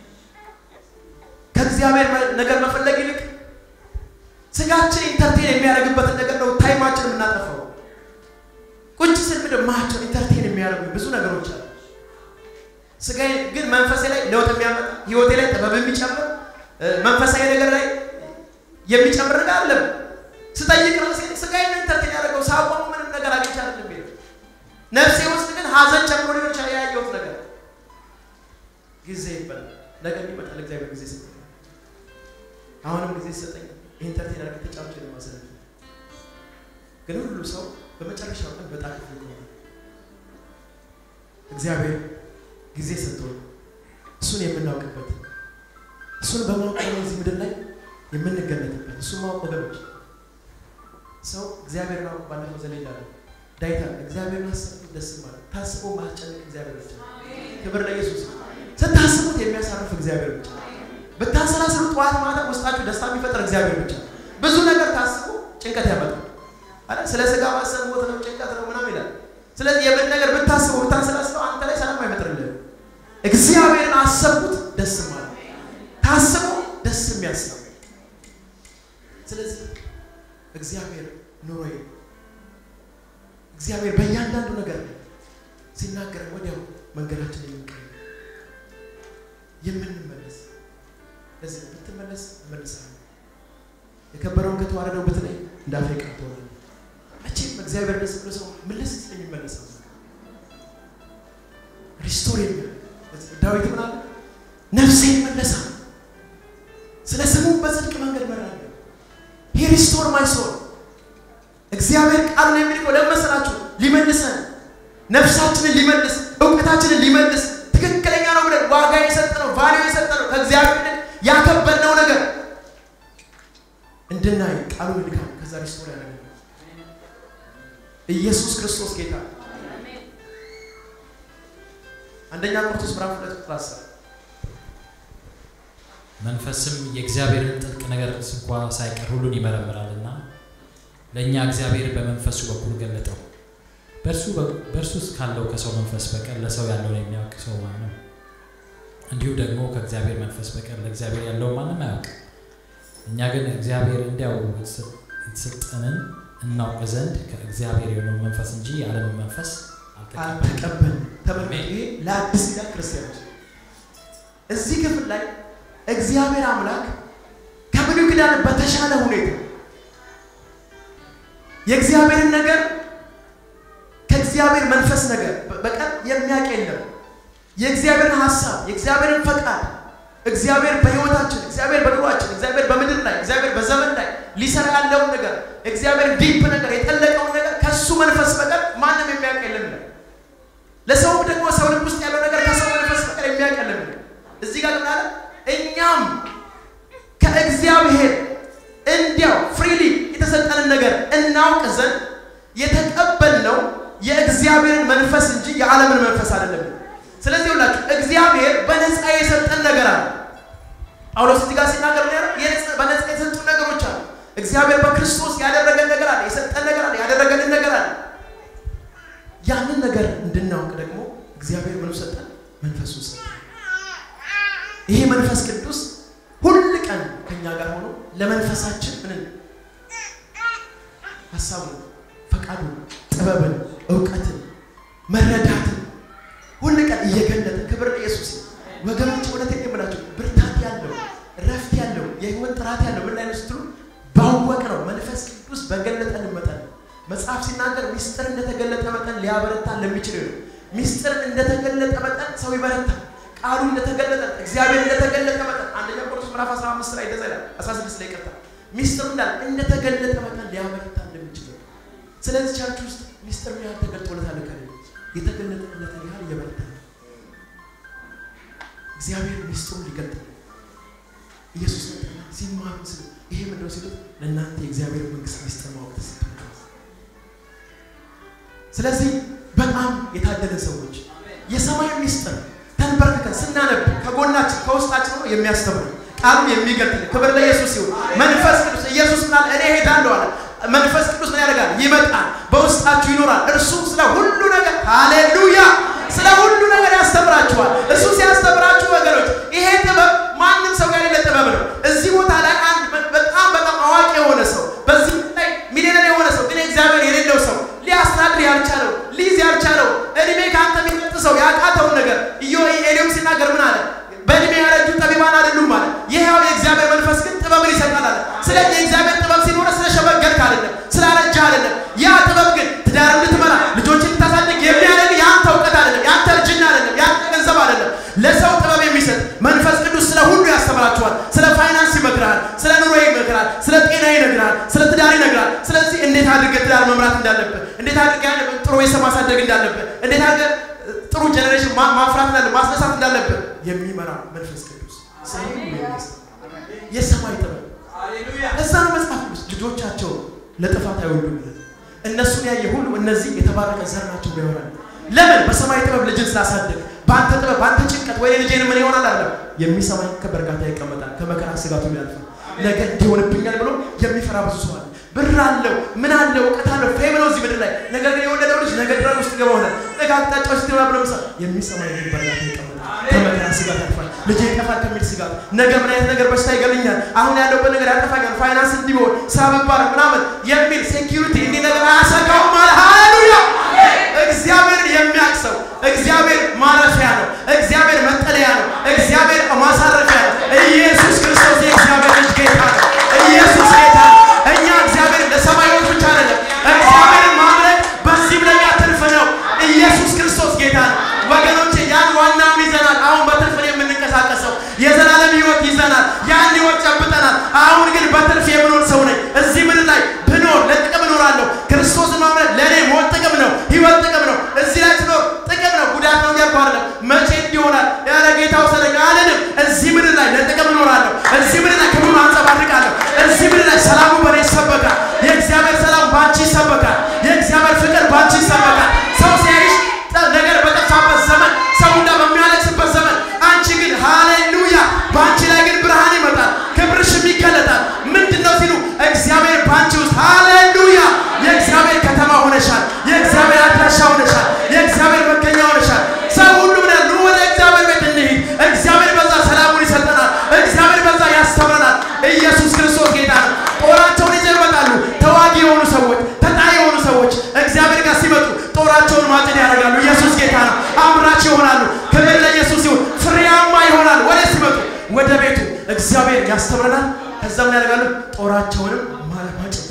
ከእግዚአብሔር ነገር መፈለግ ይልቅ ስጋችን ኢንተርቴን የሚያደርግበትን ነገር ነው ታይማችን የምናጠፋው። ቁጭ ስል ምንድን ማቸው ኢንተርቴን የሚያደርጉ ብዙ ነገሮች አሉ። ስጋዬ ግን መንፈሴ ላይ ለውጥ የሚያመጣ ህይወቴ ላይ ጥበብ የሚጨምር መንፈሳዊ ነገር ላይ የሚጨምር ነገር አለም ስጠይቅ ራሴ ስጋዬ ኢንተርቴን ያደርገው ሳቆሙ ምንም ነገር አግኝቼ አይደለም ሄደ ነፍሴ ውስጥ ግን ሀዘን ጨምሮ ሊሆን ይችላል ያየሁት ነገር ጊዜ ይባላል። ነገ ይመጣል። እግዚአብሔር ጊዜ ሰጠኝ። አሁንም ጊዜ ሰጠኝ። ኢንተርቴን አድርጌ ተጫውቼ ለማሳለፍ ግን ሁሉ ሰው በመጨረሻው ቀን በጣም ክፍል ከሆነ እግዚአብሔር ጊዜ ሰጥቶ እሱን የምናውቅበት እሱን በማወቅ እዚህ ምድር ላይ የምንገለጥበት እሱን ማወቅ ወገኖች ሰው እግዚአብሔርን አውቅ ባለፈው ዘለ ይላለ ዳይታ እግዚአብሔርን አሰብኩት ደስ ማለት ታስቦ ማስጨነቅ እግዚአብሔር ብቻ ክብር ለኢየሱስ ስታስቡት የሚያሳርፍ እግዚአብሔር ብቻ ብታሰላስሉ ጠዋት ማታ ውስጣችሁ ደስታ የሚፈጥር እግዚአብሔር ብቻ ብዙ ነገር ታስቡ ጭንቀት ያመጣል አይደል ስለ ስጋ ማሰብ ሞት ነው ጭንቀት ነው ምናምን ይላል ስለዚህ የምን ነገር ብታስበው ብታሰላስለው አንተ ላይ ሰላም አይፈጥርልህ እግዚአብሔርን አሰብኩት ደስ ማለት ታስቦ ደስ የሚያስብ ስለዚህ እግዚአብሔር ኑሮዬ እግዚአብሔር በእያንዳንዱ ነገር ሲናገር ወዲያው መንገዳችን የምንቀይር የምንመለስ ለዚህ ብትመለስ እመልሳለሁ የከበረውን ከተዋረደው ብትለይ እንዳፌ ቀርቶ መቼም እግዚአብሔር ደስ ብሎ ሰው ምልስ የሚመለሰው ሪስቶር የሚል ዳዊት ምን አለ? ነፍሴ ይመለሳል ስለ ስሙ በጽድቅ መንገድ መራለሁ። ሂ ሪስቶር ማይ ሶል እግዚአብሔር ቃሉን የሚልከው ለመሰላችሁ ሊመልሰን ነፍሳችንን ሊመልስ እውቀታችንን ሊመልስ ትክክለኛ ነው ብለን ዋጋ የሰጠነው ቫሊዩ የሰጠነው ከእግዚአብሔር ያከበርነው ነገር እንድናይ ቃሉን ልካል። ከዛ ሪስቶር ያደረገ ኢየሱስ ክርስቶስ ጌታ። አንደኛ ቆሮንቶስ ምዕራፍ ሁለት ቁጥር አስር መንፈስም የእግዚአብሔርን ጥልቅ ነገር እንኳ ሳይቀር ሁሉን ይመረምራልና ለእኛ እግዚአብሔር በመንፈሱ በኩል ገለጠው። በእርሱ ውስጥ ካለው ከሰው መንፈስ በቀር ለሰው ያለውን የሚያውቅ ሰው ማን ነው? እንዲሁ ደግሞ ከእግዚአብሔር መንፈስ በቀር ለእግዚአብሔር ያለውን ማንም አያውቅም። እኛ ግን እግዚአብሔር እንዲያው የተሰጠንን እናውቅ ዘንድ ከእግዚአብሔር የሆነው መንፈስ እንጂ የዓለምን መንፈስ አልተቀበል ተመልከቱ። ይሄ ለአዲስ ኪዳን ክርስቲያኖች እዚህ ክፍል ላይ እግዚአብሔር አምላክ ከብሉይ ኪዳን በተሻለ ሁኔታ የእግዚአብሔርን ነገር ከእግዚአብሔር መንፈስ ነገር በቀር የሚያውቅ የለም። የእግዚአብሔርን ሀሳብ የእግዚአብሔርን ፈቃድ እግዚአብሔር በህይወታችን እግዚአብሔር በኑሯችን እግዚአብሔር በምድር ላይ እግዚአብሔር በዘመን ላይ ሊሰራ ያለውን ነገር እግዚአብሔር ዲፕ ነገር የጠለቀውን ነገር ከሱ መንፈስ በቀር ማንም የሚያውቅ የለም ይላል። ለሰው ደግሞ ሰው ልብ ውስጥ ያለው ነገር ከሰው መንፈስ በቀር የሚያውቅ የለም ይላል። እዚህ ጋር ምን አለ? እኛም ከእግዚአብሔር እንዲያው ፍሪሊ የተሰጠንን ነገር እናውቅ ዘንድ የተቀበልነው የእግዚአብሔርን መንፈስ እንጂ የዓለምን መንፈስ አይደለም። ስለዚህ ሁላችሁ እግዚአብሔር በነፃ የሰጠን ነገር አለ። ጳውሎስ እዚህ ጋር ሲናገር ነው ያለው በነፃ የሰጡን ነገሮች አሉ። እግዚአብሔር በክርስቶስ ያደረገን ነገር አለ፣ የሰጠን ነገር አለ፣ ያደረገልን ነገር አለ። ያንን ነገር እንድናውቅ ደግሞ እግዚአብሔር ምኑ ሰጠን? መንፈሱን ሰጠን። ይሄ መንፈስ ቅዱስ ሁል ቀን ከኛ ጋር ሆኖ ለመንፈሳችን ምንን ሀሳቡን፣ ፈቃዱን፣ ጥበብን፣ እውቀትን፣ መረዳትን ሁል ቀን እየገለጠ ክብር ለኢየሱስ ወገኖች፣ እውነቴን የምላቸው ብርታት ያለው ረፍት ያለው የህይወት ጥራት ያለው ምን ላይ ነው ስትሉ ባወቅ ነው መንፈስ ቅዱስ በገለጠን መጠን መጽሐፍ ሲናገር ሚስጥር እንደተገለጠ መጠን ሊያበረታ ለሚችል ነው። ሚስጥር እንደተገለጠ መጠን ሰው ይበረታል። ቃሉ እንደተገለጠ እግዚአብሔር እንደተገለጠ መጠን አንደኛ ቆሮንቶስ ምዕራፍ 15 ላይ እንደዛ ይላል። 16 ላይ ይቀርታል። ሚስጥሩ እንዳለ እንደተገለጠ መጠን ሊያበረታ እንደሚችል ነው። ስለዚህ ቸርች ውስጥ ሚስጥር ምን ያህል ተገልጦለታል? ከለ የተገለጠለትን ያህል እየበረታ ነው። እግዚአብሔር ሚስጥሩን ሊገልጥ ነው። ኢየሱስ ሲማሩ ስለ ይሄ ምንድነው ሲሉት ለእናንተ የእግዚአብሔር መንግስት ሚስጥር ማወቅ ተሰጥቷል። ስለዚህ በጣም የታደለን ሰዎች የሰማይ ሚስጥር ተንበርክከን ስናነብ ከጎናችን ከውስጣችን ሆኖ የሚያስተምር ቃሉ የሚገልጥ ክብር ለኢየሱስ ይሁን። መንፈስ ቅዱስ ኢየሱስ ምናል እኔ ሄዳለሁ አለ። መንፈስ ቅዱስ ምን ያደርጋል? ይመጣል፣ በውስጣችሁ ይኖራል። እርሱ ስለ ሁሉ ነገር ሃሌሉያ፣ ስለ ሁሉ ነገር ያስተምራችኋል። እሱ ሲያስተምራችሁ ወገኖች፣ ይሄ ጥበብ ማንም ሰው ጋር የሌለ ጥበብ ነው። እዚህ ቦታ ላይ አንድ በጣም በጣም አዋቂ የሆነ ሰው በዚህ ላይ ሚሊዮነር የሆነ ሰው ግን እግዚአብሔር የሌለው ሰው ሊያስተዳድር ያልቻለው ሊይዝ ያልቻለው እድሜ ከአንተ የሚበልጥ ሰው ያቃተውን ነገር ኢዮ ኤሊዮም ሲናገር ምን አለ? በእድሜ ያረጁ ጠቢባን አይደሉም ማለት ይሄው የእግዚአብሔር መንፈስ ግን ጥበብን ይሰጣል አለ። ስለዚህ የእግዚአብሔር ጥበብ ሲኖረ ስለሸመገልክ አይደለም፣ ስላረጃ አይደለም። ያ ጥበብ ግን ትዳር እንድትመራ ልጆችን ልታሳድግ የሚያደርግ የአንተ እውቀት አይደለም፣ የአንተ እርጅና አይደለም፣ የአንተ ገንዘብ አይደለም። ለሰው ጥበብ የሚሰጥ መንፈስ ቅዱስ ስለ ሁሉ ያስተምራችኋል። ስለ ፋይናንስ ይመክራል፣ ስለ ኑሮ ይመክራል፣ ስለ ጤና ይነግራል፣ ስለ ትዳር ይነግራል። ስለዚህ እንዴት አድርገህ ትዳር መምራት እንዳለብህ፣ እንዴት አድርገህ ጥሩ ቤተሰብ ማሳደግ እንዳለብህ፣ እንዴት አድርገህ ጥሩ ጀኔሬሽን ማፍራት እንዳለ ማስነሳት እንዳለብህ የሚመራ መንፈስ ቅዱስ የሰማይ ጥበብ እዛ ነው መጽሐፍ ቅዱስ ልጆቻቸው ለጥፋት አይወዱም ይላል። እነሱን ያየ ሁሉ እነዚህ የተባረከ ዘር ናቸው ብሎ ያወራል። ለምን? በሰማይ ጥበብ ልጅን ስላሳደግ በአንተ ጥበብ በአንተ ጭንቀት ወይ ልጄን ምን ይሆናል አለ የሚሰማኝ በእርጋታ ይቀመጣል፣ ከመከራ ስጋቱ ያልፋል። ነገ እንዲሆንብኛል ብሎ የሚፈራ ብዙ ሰው አለ። ብር አለው፣ ምን አለው፣ እውቀት አለው፣ ፌም ነው እዚህ ምድር ላይ። ነገር ግን የወለደው ልጅ ነገ ድረን ውስጥ ገባ ሆናል። ነገ አቅጣጫዎች ስትገባ ብሎ ምሳ የሚሰማኝ ግን በእርጋታ ይቀመጣል፣ ከመከራ ስጋት ያልፋል። ልጄ ይጠፋል ከሚል ስጋት፣ ነገ ምን አይነት ነገር በሽታ ይገልኛል፣ አሁን ያለውበት ነገር ያጠፋኛል፣ ፋይናንስ እንዲሆን ስራ ብባረር ምናምን የሚል ሴኪሪቲ እንዲህ ነገር አያሰጋውም ማለት ሃሌሉያ። እግዚአብሔርን የሚያውቅ ሰው እግዚአብሔር ማረፊያ ነው። እግዚአብሔር መጠለያ ነው። እግዚአብሔር ማሳረፊያ ነው። ኢየሱስ ክርስቶስ የእግዚአብሔር ልጅ ጌታ ነው። ኢየሱስ ጌታ ነው። እኛ እግዚአብሔር ለሰማዮች ብቻ አይደለም፣ እግዚአብሔርን ማምለክ በዚህም ለኛ ትርፍ ነው። ኢየሱስ ክርስቶስ ጌታ ነው። ወገኖቼ ያን ዋናውን ይዘናል። አሁን በትርፍ ነው የምንንቀሳቀሰው። የዘላለም ህይወት ይዘናል። ያን ህይወት ጨብጠናል። አሁን ግን በትርፍ የምኖር ሰው ነኝ። እዚህ ምድር ላይ ብኖር ለጥቅም እኖራለሁ። ክርስቶስን ማምለክ ለእኔ ሞት ጥቅም ነው፣ ህይወት ጥቅም ነው። እዚህ ላይ ስኖር ጥቅም ነው፣ ጉዳት ነው እያልኩ አይደለም። መቼ እንዲሆናል ያለ ጌታ ውሰደኝ አልልም። እዚህ ምድር ላይ ለጥቅም እኖራለሁ። እዚህ ምድር ላይ ክብሩን አንጸባርቃለሁ። እዚህ ምድር ላይ ሰላሙ በእኔ ይሰበካል። የእግዚአብሔር ሰላም ባንቺ ይሰበካል። የእግዚአብሔር ፍቅር ባንቺ ይሰበካል። ሰው ሲያይሽ ነገር በጠፋበት ዘመን ሰው ሁላ በሚያለቅስበት ዘመን አንቺ ግን ሃሌሉያ በአንቺ ላይ ግን ብርሃን ይመጣል፣ ክብርሽም ይገለጣል። ምንድን ነው ሲሉ እግዚአብሔር በአንቺ ውስጥ ሃሌሉያ የእግዚአብሔር ከተማ ሆነሻል። የእግዚአብሔር አድራሻ ሆነሻል። የእግዚአብሔር መገኛ ሆነሻል። ሰው ሁሉ ምን ያሉ ወደ እግዚአብሔር ቤት እንሂድ። እግዚአብሔር በዛ ሰላሙን ይሰጠናል። እግዚአብሔር በዛ ያስተምረናል። ኢየሱስ ክርስቶስ ጌታ ነው። ጦራቸውን ይዘው ይመጣሉ። ተዋጊ የሆኑ ሰዎች፣ ተጣይ የሆኑ ሰዎች እግዚአብሔር ጋር ሲመጡ ጦራቸውን ማጭድ ያደርጋሉ። ኢየሱስ ጌታ ነው። አምራች ይሆናሉ። ክብር ለኢየሱስ ይሁን። ፍሬያማ ይሆናል። ወደ ሲመጡ ወደ ቤቱ እግዚአብሔር ያስተምረናል። ከዛ ምን ያደርጋሉ? ጦራቸውንም ማጭድ፣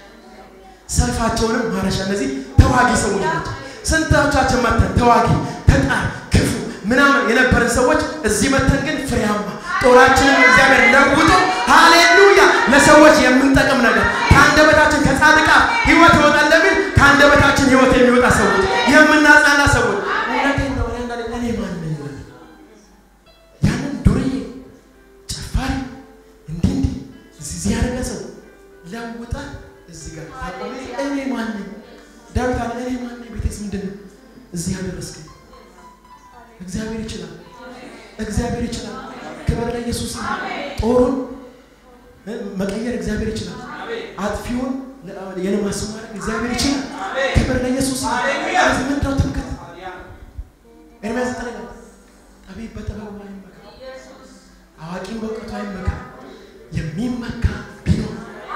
ሰልፋቸውንም ማረሻ። እነዚህ ተዋጊ ሰዎች ናቸው። ስንቶቻችን መተን ተዋጊ፣ ተጣይ፣ ክፉ ምናምን የነበረን ሰዎች እዚህ መተን ግን ፍሬያማ ጦራችንን እግዚአብሔር ለውጦ ሃሌሉያ ለሰዎች የምንጠቅም ነገር ከአንደበታችን ከጻድቃ ህይወት ይወጣል እንደሚል ከአንደበታችን ህይወት የሚወጣ ሰዎች የምናጽናና ሰዎች እውነቴን ነው። እኔ አንዳንዴ እኔ ማን ነኝ? ያንን ዱርዬ ጨፋሪ እንዲህ እንዲህ እዚህ ያደረገ ሰው ለውጣ እዚህ ጋር ታቆሚ እኔ ማን ነኝ? ዳዊት አለ እኔ ማን ነኝ? ቤቴስ ምንድን ነው እዚህ ያደረስከኝ? እግዚአብሔር ይችላል። እግዚአብሔር ይችላል። ክብር ለኢየሱስ ይሁን። ጦሩን እ፣ መቀየር እግዚአብሔር ይችላል። አጥፊውን ለ- የልማት ሰው ማድረግ እግዚአብሔር ይችላል። ክብር ለኢየሱስ ይሁን። ስለዚህ ምንድነው ትምክህት? ኤርምያስ ዘጠኝ ላይ ጠቢብ በጥበቡ አይመካ፣ አዋቂም በእውቀቱ አይመካ፣ የሚመካ ቢኖር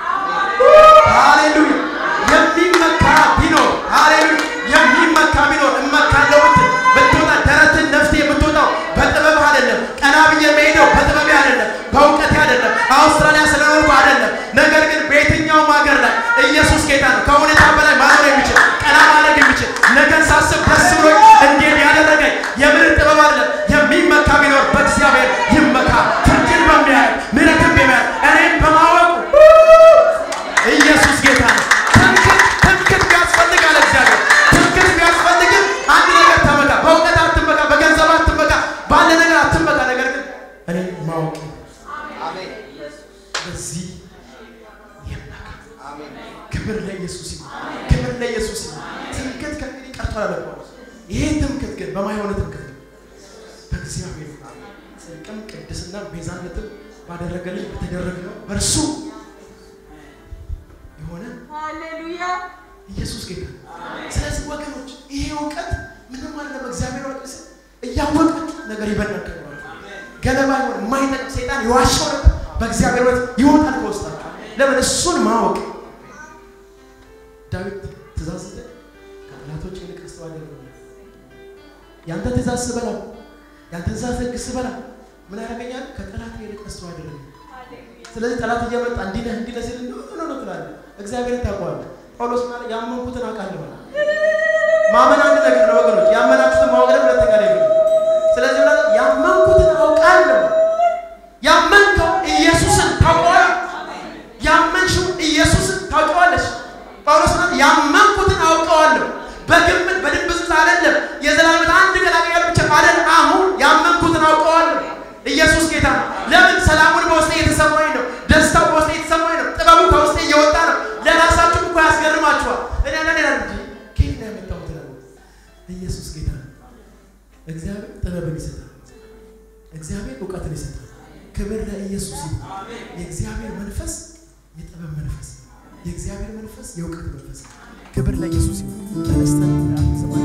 ሃሌሉያ የሚመካ ቢኖር ሃሌሉያ የሚመካ ቢኖር እመካለሁ ብትል ብትወጣ ደረትን ነፍቴ የምትወጣው በጥበብህ አይደለም። ቀና ብዬ የምሄደው በጥበቤ አይደለም፣ በእውቀቴ አይደለም፣ አውስትራሊያ ስለኖርኩ አይደለም። ነገር ግን በየትኛውም ሀገር ላይ ኢየሱስ ጌታ ነው። ከሁኔታ በላይ ማኖር የሚችል ቀና ማድረግ የሚችል ነገን ሳስብ ደስ ብሎኝ እንዴት ያደረገኝ የምድር ጥበብ አይደለም። የሚመካ ቢኖር በእግዚአብሔር ይመካ። ፍርድን በሚያየው ምሕረትን በሚያየው እኔም በማወቁ ኢየሱስ ጌታ ነው። ትምክህት ትምክህት ቢያስፈልግ አለ እግዚአብሔር። ትምክህት ቢያስፈልግም አንድ ነገር ተመካ። በእውቀት አትመካ፣ በገንዘብ አትመካ፣ ባለ ነገር አትመካ። ነገር ግን እኔ ማወቅ በዚህ ይመካ። ክብር ለኢየሱስ ይሁን። ክብር ለኢየሱስ ይሁን። ትምክህት ከእንግዲህ ቀርቷል አለ ጳውሎስ። ይሄ ትምክህት ግን በማይሆነ ትምክህት ነው። በእግዚአብሔር ጽድቅም ቅድስና ቤዛነትም ባደረገልኝ በተደረገው በእርሱ የሆነ ሃሌሉያ ኢየሱስ ጌታ ነው። ስለዚህ ወገኖች ይሄ እውቀት ምንም አይደለም። እግዚአብሔር ወቅ እያወቃችሁ ነገር ይበናል። ገለባ ይሆን የማይጠቅም ሰይጣን የዋሻው ነገር በእግዚአብሔር ወት ይወጣል ከውስጣችሁ። ለምን እሱን ማወቅ ዳዊት ትእዛዝ ስጠኝ ከጠላቶች ይልቅ አስተዋደር ያንተ ትእዛዝ ስበላ ያንተ ትእዛዝ ህግ ስበላ ምን ያደርገኛል? ከጠላት ይልቅ አስተዋደር ስለዚህ ጠላት እየመጣ እንዲህ ነህ እንዲህ ነህ ሲል ኖ ኖ ኖ ትላለህ። እግዚአብሔርን ታውቀዋለህ። ጳውሎስ ማለት ያመንኩትን አውቃለሁ አለ። ማመን አንድ ነገር ነው ወገኖች፣ ያመናችሁትን ማወቅ ደግሞ ሁለተኛ ነገር ነው። ስለዚህ ማለት ያመንኩትን አውቃለሁ። ያመንከው ኢየሱስን ታውቀዋለህ። ያመንሽው ኢየሱስን ታውቀዋለሽ። ጳውሎስ ማለት ያመንኩትን አውቀዋለሁ። በግምት በድንብስብስ አይደለም። የዘላለም አንድ ቀን አገኛለሁ ብቻ አይደለም። አሁን ያመንኩትን አውቀዋለሁ። ኢየሱስ ጌታ ነው። ለምን ሰላሙን በውስጤ እየተሰማኝ ነው። ደስታው በውስጤ እየተሰማኝ ነው። ጥበቡ ከውስጤ እየወጣ ነው። ለራሳችሁ እኮ ያስገርማችኋል። እኔ አንዳንዴ እላለሁ እንጂ ከየት ነው ያመጣሁት እላለሁ። ኢየሱስ ጌታ ነው። እግዚአብሔር ጥበብን ይሰጣል። እግዚአብሔር እውቀትን ይሰጣል። ክብር ለኢየሱስ ይሁን። የእግዚአብሔር መንፈስ የጥበብ መንፈስ፣ የእግዚአብሔር መንፈስ የእውቀት መንፈስ። ክብር ለኢየሱስ ይሁን። ተነስተን